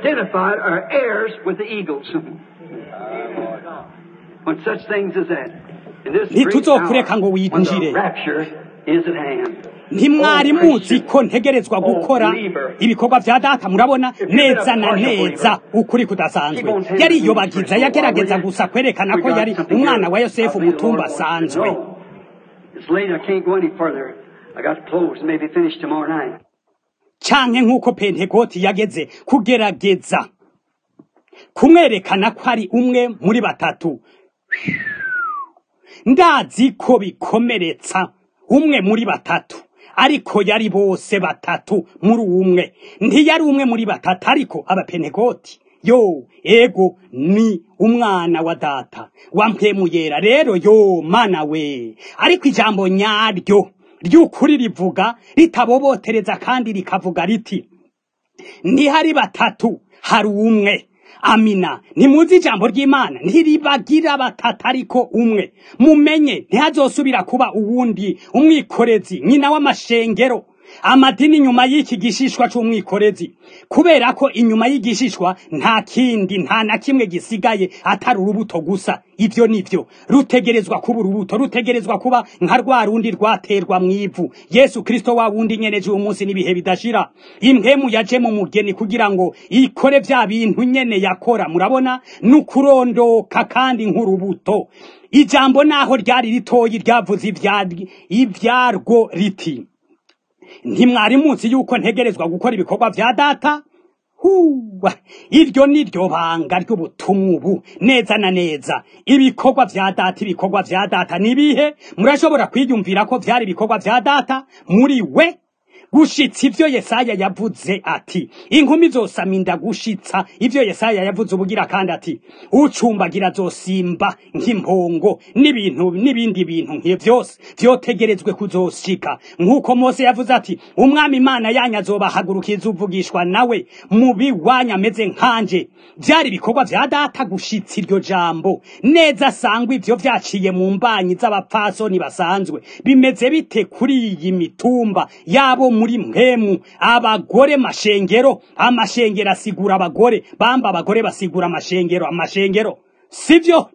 ntituzokureka ngo winjire ntimwari muzi ko ntegerezwa gukora ibikorwa vya data murabona neza na neza ukuri kudasanzwe yariyobagiza yagerageza gusa kwerekana ko yari umwana wa yosefu umutumba asanzwe canke nk'uko pentekoti yageze kugerageza kumwerekana ko ari umwe muri batatu ndazi ko bikomeretsa umwe muri batatu ariko yari bose batatu muri umwe ntiyari umwe muri batatu ariko abapentekoti yo ego ni umwana wa data wampemuyera rero yo mana we ariko ijambo nyaryo ry'ukuri rivuga ritabobotereza kandi rikavuga riti ntihari batatu hari umwe amina ntimuzi ijambo ry'imana ntiribagira batatu ariko umwe mumenye ntihazosubira kuba uwundi umwikorezi nyina w'amashengero amadini inyuma y'iki gishishwa c'umwikorezi kubera ko inyuma y'igishishwa nta kindi nta na kimwe gisigaye atari urubuto gusa ivyo nivyo rutegerezwa kuba urubuto rutegerezwa kuba nka rwa rundi rwaterwa mw'ivu yesu kristo wa wundi nyeneje uwo munsi n'ibihe bidashira impwemu yaje mu mugeni kugira ngo ikore vya bintu nyene yakora murabona n'ukurondoka kandi nk'urubuto ijambo naho ryari ritoyi ryavuze ivyaryo- ivyarwo riti ntimwari munsi yuko ntegerezwa gukora ibikorwa vya data huwa iryo ni ryo banga ry'ubutumwa ubu neza na neza ibikorwa vya data ibikorwa vya data nibihe murashobora kwiyumvira ko vyari ibikorwa vya data muri we gushitsa ivyo yesaya yavuze ati inkumi zosama inda gushitsa ivyo yesaya yavuze ubugira kandi ati ucumbagira zosimba nk'impongo n'ibintu n'ibindi bintu nk'iyo vyose vyotegerezwe kuzoshika nk'uko mose yavuze ati umwami imana yanyu azobahagurukiza uvugishwa nawe mubi wanyu ameze nkanje vyari ibikorwa vya data gushitsa iryo jambo neza sangwa ivyo vyaciye mu mbanyi z'abapfasoni basanzwe bimeze bite kuri iyi mitumba yabo muri mpemu abagore mashengero amashengero asigura abagore bamba abagore basigura amashengero amashengero sivyo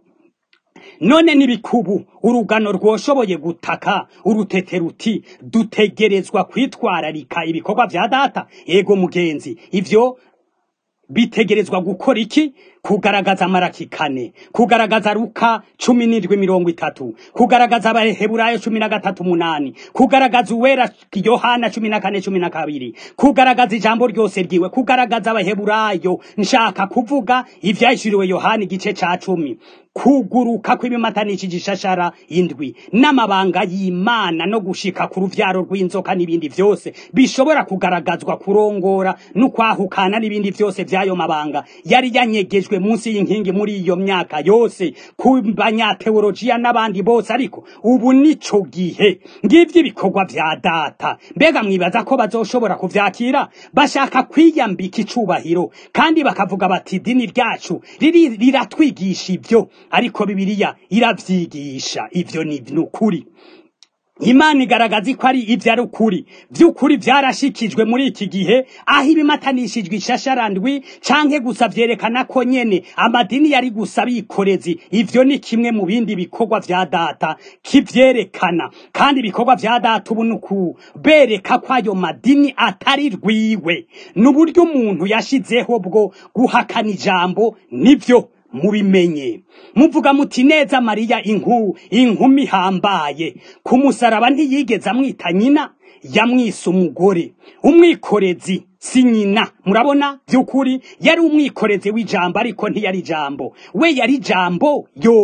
none n'ibikubu urugano rwoshoboye gutaka urutete ruti dutegerezwa kwitwararika ibikorwa vya data ego mugenzi ivyo bitegerezwa gukora iki kugaragaza amaraki kane kugaragaza ruka cumi n'indwi mirongo itatu kugaragaza abaheburayo cumi na gatatu umunani kugaragaza uwera yohana cumi na kane cumi na kabiri kugaragaza ijambo ryose ryiwe kugaragaza abaheburayo nshaka kuvuga ivyahishuriwe yohana igice ca cumi kuguruka kw'ibimatanishije ishashara indwi n'amabanga y'imana no gushika ku ruvyaro rw'inzoka n'ibindi vyose bishobora kugaragazwa kurongora n'ukwahukana n'ibindi vyose vy'ayo mabanga yari yanyegejwe munsi y'inkingi muri iyo myaka yose ku banyateolojiya n'abandi bose ariko ubu nico gihe ngivyo ibikorwa vya data mbega mwibaza ko bazoshobora kuvyakira bashaka kwiyambika icubahiro kandi bakavuga bati idini ryacu riri- riratwigisha ivyo ariko bibiliya iravyigisha ivyo ni ukuri imana igaragaza ko ari ivyo ari ukuri vy'ukuri vyarashikijwe muri iki gihe aho ibimatanishijwe ishasharandwi canke gusa vyerekana ko nyene amadini yari gusa bikorezi ivyo ni kimwe mu bindi bikorwa vya data kivyerekana kandi ibikorwa vya data ubu ni ukubereka ko ayo madini atari rwiwe n'uburyo umuntu yashizeho bwo guhakana ijambo nivyo mubimenye muvuga muti neza mariya inku inkumi ihambaye ku musaraba ntiyigeze amwita nyina yamwise umugore umwikorezi si nyina murabona by'ukuri yari umwikorezi w'ijambo ariko ntiyari ijambo we yari ijambo yo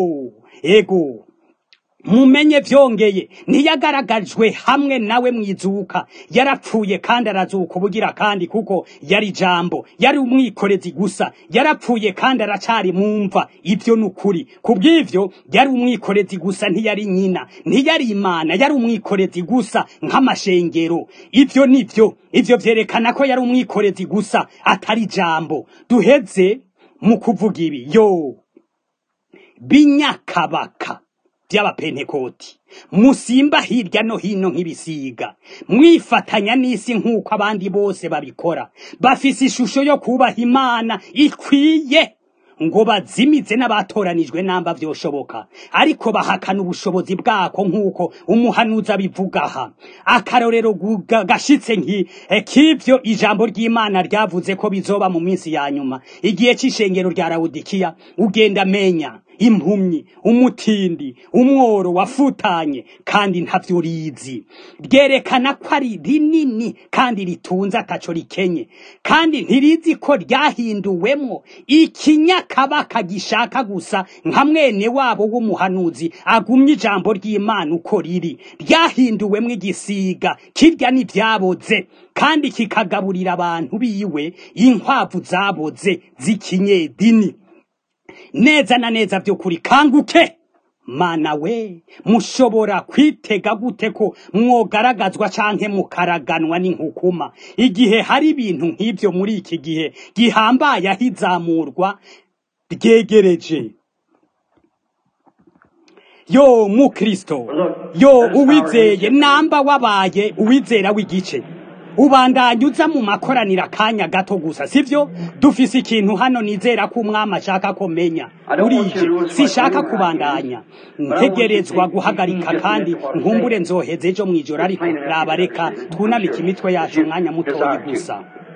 ego mumenye vyongeye ntiyagaragajwe hamwe nawe mwizuka yarapfuye kandi arazuka ubugira kandi kuko yari jambo yari umwikorezi gusa yarapfuye kandi aracari mumva ivyo nukuri kubw'ivyo yari umwikorezi gusa ntiyari nyina ntiyari imana yari umwikorezi gusa nk'amashengero ivyo nivyo ivyo vyerekana ko yari umwikorezi gusa atari jambo duheze mu kuvuga ibi yo binyakabaka by'abapentekoti musimba hirya no hino nk'ibisiga mwifatanya n'isi nk'uko abandi bose babikora bafise ishusho yo kubaha imana ikwiye ngo bazimize n'abatoranijwe namba vyoshoboka ariko bahakana ubushobozi bwako nk'uko umuhanuzi abivuga aha akarorero guga- gashitse nki eh, k'ivyo ijambo ry'imana ryavuze ko bizoba mu minsi ya nyuma igihe c'ishengero rya lawodikiya ugenda menya impumyi umutindi umworo wafutanye kandi ntavyo rizi ryerekana ko ari rinini kandi ritunze ataco rikenye kandi ntirizi ko ryahinduwemwo ikinyakabaka gishaka gusa nka mwene wabo w'umuhanuzi agumye ijambo ry'imana uko riri ryahinduwemwo igisiga kirya n'ivyaboze kandi kikagaburira abantu biwe inkwavu zaboze z'ikinyedini neza na neza vy'ukuri kanguke mana we mushobora kwitega gute ko mwogaragazwa canke mukaraganwa n'inkukuma igihe hari ibintu nk'ivyo muri iki gihe gihambaye aho izamurwa ryegereje yo mukristo yo uwizeye namba wabaye uwizera w'igice ubandanya uza mu makoraniro akanya gato gusa sivyo dufise ikintu hano nizera ko umwami ashaka ko menya urije sishaka kubandanya ntegerezwa guhagarika kandi nkumbure nzoheze ejo mw'ijoro ariko raba reka twunamike imitwe yacu umwanya mutoyi gusa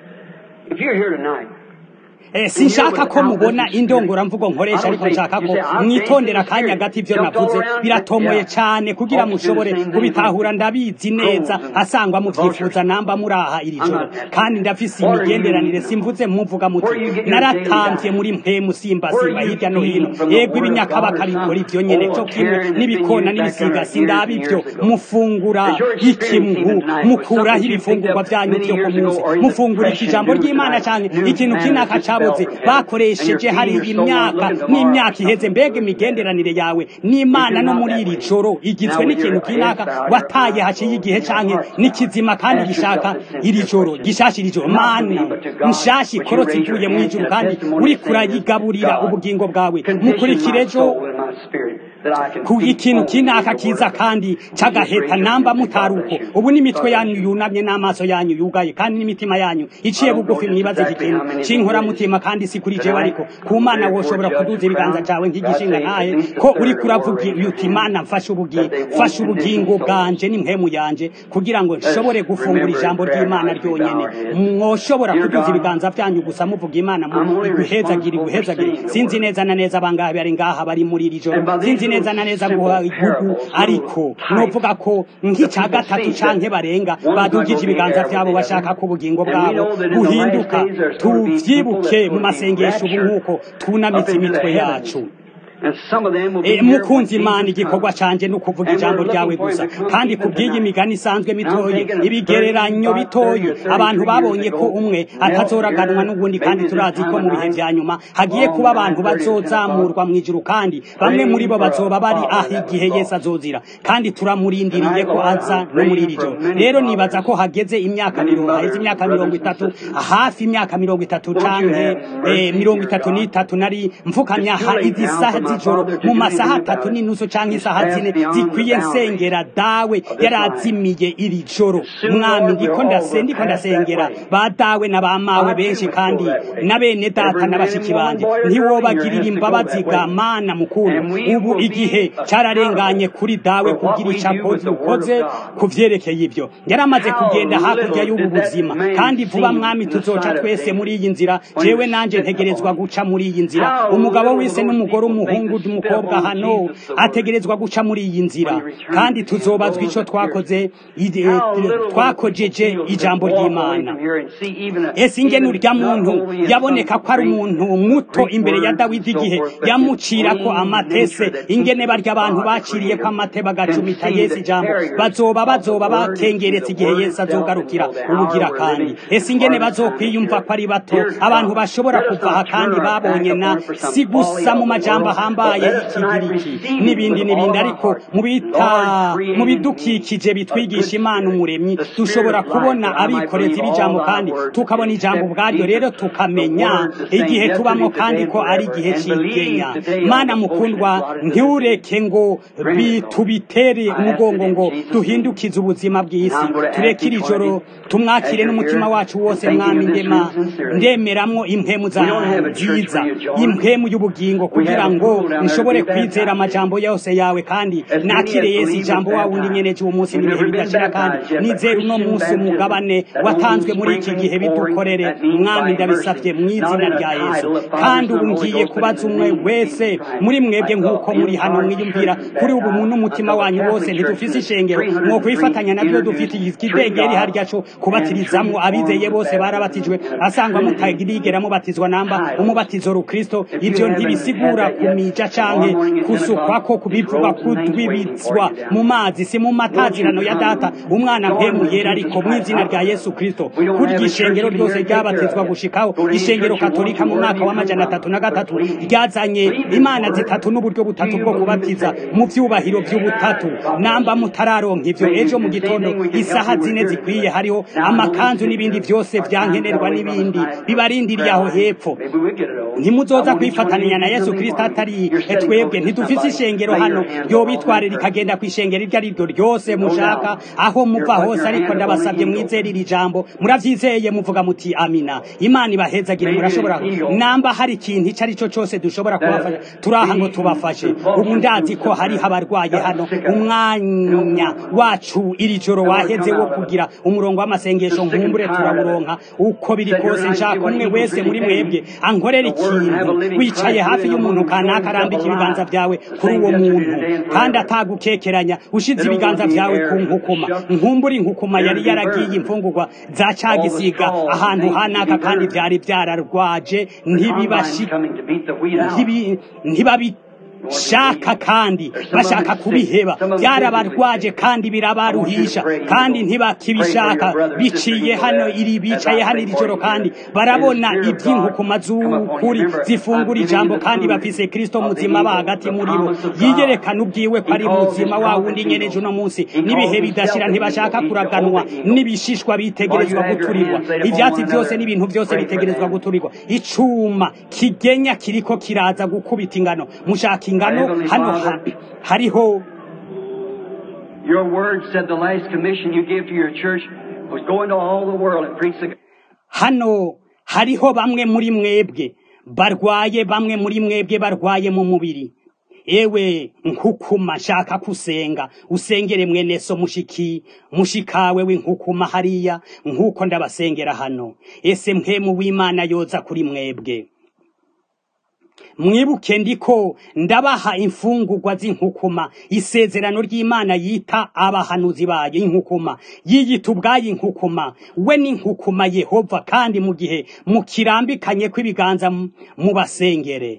If you're here tonight, Eh, sinshaka ko mubona indongoramvugo nkoresha ariko nshaka ko mwitondera akanya gato ivyo navuze biratomoye cyane kugira mushobore kubitahura ndabizi neza asangwa muvyifuza namba muraha iri joro kandi ndafise imigenderanire simvuze muvuga muti naratamvye muri mpemu simba simba hirya no hino yego ibinyakabaka bikora ivyo nyene co kimwe n'ibikona n'ibisiga sindaba ivyo mufungura ikimgu mukuraho ibifungurwa vyanyu vyo ku munsi mufungura iki jambo ry'imana canke ikintu kinaka caboze bakoresheje hari imyaka n'imyaka iheze mbega imigenderanire yawe n'imana no muri iri joro igizwe n'ikintu kinaka wataye haciye igihe canke n'ikizima kandi gishaka iri joro gishasha iri joro mani nshasha ikorotse ivuye mu ijuru kandi uriko urayigaburira ubugingo bwawe mukurikire ejo soul in my spirit, that I can ku feed ikintu on kinaka kiza kandi cagaheta namba mutaruko ubu n'imitwe yanyu yunamye n'amaso yanyu yugaye kandi n'imitima yanyu iciye bugufi mwibaze iki kintu c'inkoramutima kandi si kuri jewe ariko ku mana woshobora kuduza ibiganza cawe nk'igishinga ntahe ko uriko uravuga uti mana mfashe ubugingo fashe ubugingo bwanje n'impemu yanje kugira ngo nshobore gufungura ijambo ry'imana ryonyene mwoshobora kuduza ibiganza vyanyu gusa muvuga imana mu iguhezagire iguhezagire sinzi neza na neza abangahe bari ngaha bari muri iri joro sinzi neza na neza guha igugu ariko novuga ko nk'ica gatatu canke barenga badugije ibiganza vyabo bashaka ko ubugingo bwabo buhinduka tuvyibuke mu masengesho ubu nk'uko tunamitse imitwe yacu And some of them will be Eh, here mukunzi when imana Jesus igikorwa comes. canje ni ukuvuga ijambo ryawe gusa kandi kubw'iyi migani isanzwe mitoyi ibigereranyo bitoyi abantu babonye ko umwe atazoraganwa n'ubundi kandi turazi ko mu bihe vya nyuma hagiye kuba abantu bazozamurwa mu ijuru kandi bamwe muri bo bazoba bari aho igihe yesu azozira kandi turamurindiriye ko aza no muri iri joro rero nibaza ko hageze imyaka mirongo haheze imyaka mirongo itatu hafi imyaka mirongo itatu canke eh, mirongo itatu n'itatu nari mfukamya ha izi saha z'ijoro mu masaha atatu n'inusu canke isaha zine zikwiye nsengera dawe yarazimiye iri joro mwami ndiko ndase ndiko ndasengera ba dawe na ba mawe benshi kandi na bene data na bashiki banje ntiwobagirira imbabazi ga mana mukuru ubu igihe cararenganye kuri dawe kugira ico akoze ukoze ku vyerekeye ibyo yaramaze kugenda hakurya y'ubu buzima kandi vuba mwami tuzoca twese muri iyi nzira jewe nanje ntegerezwa guca muri iyi nzira umugabo wese n'umugore umuhungu n'umukobwa hano ategerezwa guca muri iyi nzira kandi tuzobazwa ico twakoze ide- twakojeje ijambo ry'imana ese ingene urya muntu yaboneka ko ari umuntu muto imbere ya dawidi igihe yamucira ko amatese ingene barya abantu baciriye ko amate bagacumita yesu ijambo bazoba bazoba bakengeretse igihe yesu azogarukira ubugira kandi ese ingene bazokwiyumva ko ari bato abantu bashobora kuva aha kandi babonye na si gusa mu majambo ahambaye y'ikigiriki n'ibindi n'ibindi ariko mu bita mu bidukikije bitwigisha imana umuremyi dushobora kubona abikorezi b'ijambo kandi tukabona ijambo ubwaryo rero tukamenya igihe tubamo kandi ko ari igihe cy'igenya mana mukundwa ntiureke ngo bi- tubitere umugongo ngo duhindukize ubuzima bw'isi tureke iri joro tumwakire n'umutima wacu wose mwami ndema ndemeramwo impemu za nziza impemu y'ubugingo kugira ngo nshobore kwizera amajambo yose yawe kandi nakire yesu ijambo wa wundi nyene uwo munsi n'ibihe bidashira kandi nizere uno munsi umugabane watanzwe muri iki gihe bidukorere mwami ndabisabye mu izina rya yesu kandi ubu ngiye kubaza umwe wese muri mwebwe nk'uko muri hano mwiyumvira kuri ubu mu n'umutima wanyu wose ntidufise ishengero mwo kwifatanya nabyo dufite ikidengeri harya co kubatirizamwo abizeye bose barabatijwe asangwa mutagirigera mubatizwa namba umubatizo rukristo ivyo ntibisigura kumija canke kusukwako kubivugwa kudwibitswa mu mazi si mu matazirano ya data umwana mpemu yera ariko mu izina rya yesu kristo kurya ishengero ryose ryabatizwa gushikaho ishengero katolika mu mwaka w'amajana atatu na gatatu ryazanye imana zitatu n'uburyo butatu bwo kubatiza mu vyubahiro vy'ubutatu namba mutararonka ivyo ejo mu gitondo isaha zine zikwiye hariho amakanzu n'ibindi vyose vyankenerwa n'ibindi bibarindiriye aho hepfo ntimuzoza kwifatanya na yesu kristo atari muri twebwe ntidufise ishengero hano yobitwarira ikagenda ku ishengero iryo ari ryo ryose mushaka aho muva hose ariko ndabasabye mwizere iri jambo muravyizeye muvuga muti amina imana ibahezagire murashobora namba hari ikintu ico ari cyo cose dushobora kubafasha turaha ngo tubafashe ubu ndazi ko hariho abarwaye hano umwanya wacu iri joro waheze wo kugira umurongo w'amasengesho nkumbure turawuronka uko biri kose nshaka umwe wese muri mwebwe ankorera ikintu wicaye hafi y'umuntu kanaka arambika ibiganza vyawe kuri uwo muntu kandi atagukekeranya ushize ibiganza vyawe ku nkukuma nkumbura inkukuma yari yaragiye imfungurwa za cagisiga ahantu hanaka kandi vyari vyararwaje ntibibashi ntibabi shaka kandi bashaka kubiheba byarabarwaje kandi birabaruhisha kandi ntibakibishaka biciye hano iri bicaye hano iri joro kandi barabona iby'inkukuma z'ukuri zifungura ijambo kandi bafise kristo muzima ba hagati muri bo yiyerekana ubwiwe ko ari muzima wa wundi nyereje uno munsi n'ibihe bidashira ntibashaka kuraganwa n'ibishishwa bitegerezwa guturirwa ivyatsi byose n'ibintu byose bitegerezwa guturirwa icuma kigenya kiriko kiraza gukubita ingano mushaka ingano hano hariho Your word said the last commission you gave to your church was go into all the world and preach the hano hariho bamwe muri mwebwe barwaye bamwe muri mwebwe barwaye mu mubiri ewe nkukuma shaka kusenga usengere mwene so mushiki mushikawe w'inkukuma hariya nkuko ndabasengera hano ese mpemu w'imana yoza kuri mwebwe mwibuke ndiko ndabaha imfungurwa z'inkukuma isezerano ry'imana yita abahanuzi bayo inkukuma yiyita ubwayo inkukuma we n'inkukuma yehova kandi mu gihe mukirambikanye kw'ibiganza mu basengere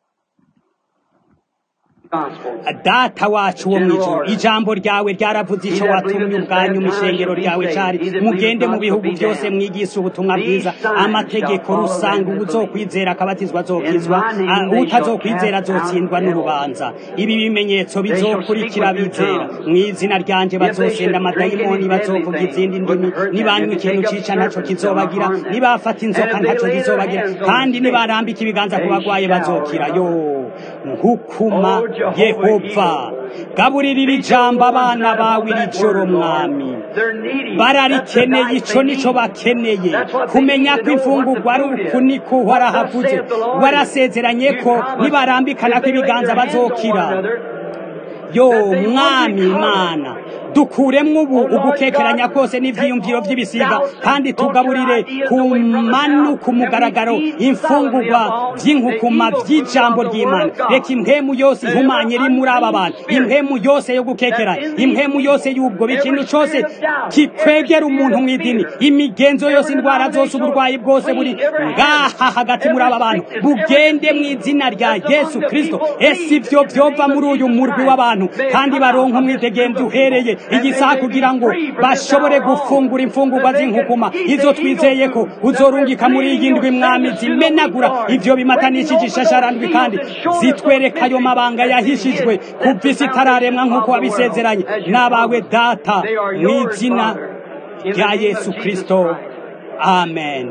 data wacu wo mw'ijuru ijambo ryawe ryaravuze ico watumye ubwanyu mu ishengero ryawe cari mugende mu bihugu byose mwigisha ubutumwa bwiza amategeko rusanga uwuzokwizera akabatizwa azokizwa utazokwizera azotsindwa n'urubanza ibi bimenyetso bizokurikira bizera mw'izina ryanje bazosenda amadayimoni bazovuga izindi ndimi nibanywa ikintu cica ntaco kizobagira nibafata inzoka ntaco zizobagira kandi nibarambika ibiganza ku bagwaye bazokira yo nkukuma yehova gaburirira ijambo abana bawe iri joro mwami bararikeneye ico nico bakeneye kumenya ko imfungurwa ari uku niko warahavuze warasezeranye ko nibarambikana ko ibiganza bazokira yo mwami imana dukuremwo ubu ugukekeranya kose n'ivyiyumviro vy'ibisiga kandi tugaburire ku manu ku mugaragaro imfungurwa vy'inkukuma vy'ijambo ry'imana reka impwemu yose ihumanye iri muri aba bantu impwemu yose yo gukekeranya impwemu yose y'ubwo ikintu cose kikwegera umuntu mw'idini imigenzo yose indwara zose uburwayi bwose buri ngaha hagati muri aba bantu bugende mw'izina rya yesu kristo ese ivyo vyova muri uyu murwi w'abantu kandi baronka umwidegemvyo uhereye igisaha kugira ngo bashobore gufungura imfungurwa z'inkukuma izo twizeye ko uzorungika muri iyi ndwi mwami zimenagura ivyo bimatanishije ishasharandwi kandi zitwereka ayo mabanga yahishijwe kuva isi itararemwa nk'uko wabisezeranye n'abawe data mu izina rya yesu kristo amen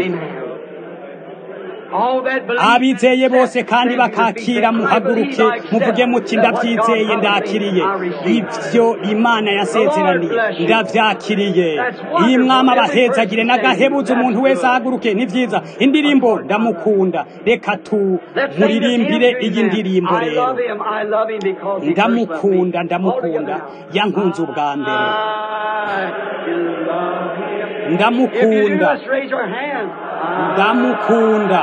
abizeye bose kandi bakakira muhaguruke muvuge muti ndabyizeye ndakiriye ibyo imana yasezeraniye ndabyakiriye iyi mwama abahezagire n'agahebuza umuntu wese ahaguruke ni byiza indirimbo ndamukunda reka tumuririmbire iyi ndirimbo rero ndamukunda ndamukunda yankunze ubwa mbere ndamukunda ndamukunda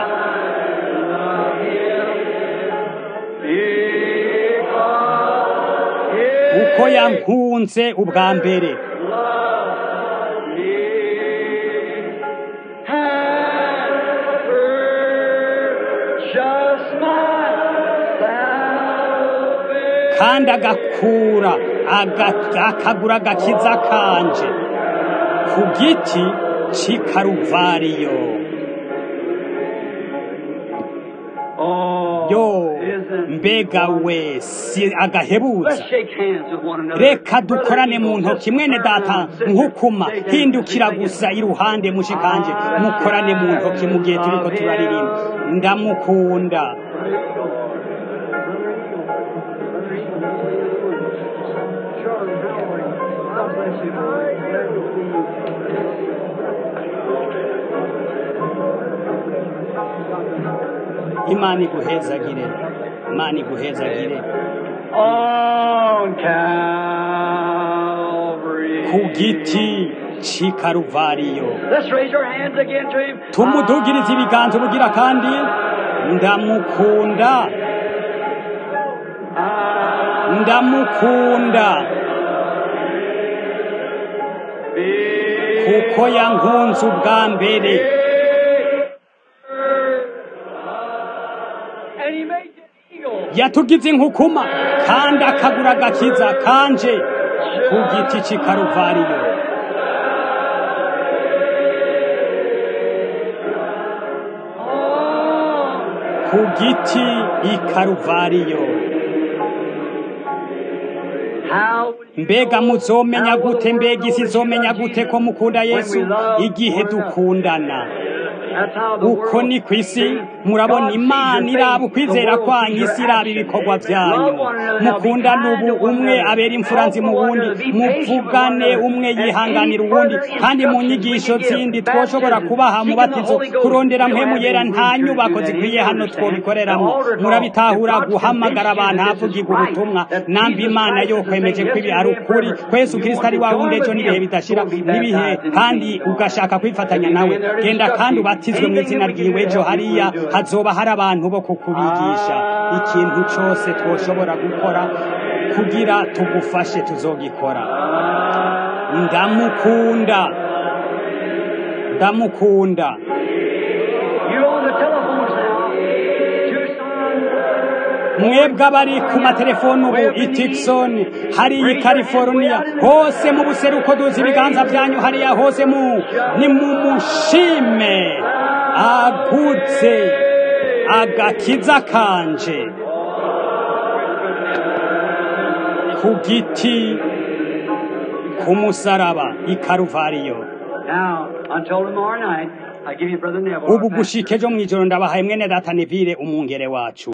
uko yankunze ubwa mbere kandi agakura akagura agakiza kanje ku giti cy'ikaruvariyo yo mbega we si agahebuza reka dukorane mu ntoki mwene data nkukuma hindukira gusa iruhande mushikanje mukorane mu ntoki mu gihe turiko turaririmba ndamukunda bless you, Lord. Glad to see you. imana iguhezagire imana iguhezagire On Calvary. ku giti c'i karuvariyo Let's raise our hands again to Him. tumudugirize ibiganza ubugira kandi ndamukunda ndamukunda kuko yankunze ubwa mbere And He made the eagle. yatugize inkukuma kandi akagura agakiza kanje ku giti c'i karuvariyo ku giti i karuvariyo How mbega muzomenya gute mbega isi izomenya gute ko mukunda yesu igihe dukundana That's how the uko world ni ku isi murabona imana iraba ukwizera kwanyu isi iraba ibikorwa byanyu mukundane ubu umwe abera imfuranzi mu wundi muvugane umwe yihanganira uwundi kandi mu nyigisho zindi twoshobora kubaha mubatizo kurondera mpemu yera nta nyubako zikwiye hano twobikoreramo murabitahura guhamagara abantu havugirwa ubutumwa nambi imana yo kwemeje ko ibi ari ukuri kwesu kirisito ari wa wundi ejo n'ibihe bidashira n'ibihe kandi ugashaka kwifatanya nawe genda kandi ubatizwe mu izina ryiwe ejo hariya hazoba hari abantu bo kukubigisha ikintu cyose twoshobora gukora kugira tugufashe tuzogikora ndamukunda ndamukunda You're on the telephones now. Tucson. mwebwe abari ku matelefoni ubu i Tucson hariya i California hose mu buseruko duzi ibiganza byanyu hariya hose mu ni mu mushime agutse agakiza kanje ku giti ku musaraba i Karuvariyo Now, until tomorrow night, I give you Brother Neville. ubu gushika ejo mw'ijoro ndabahaye mwene data Neville umwungere wacu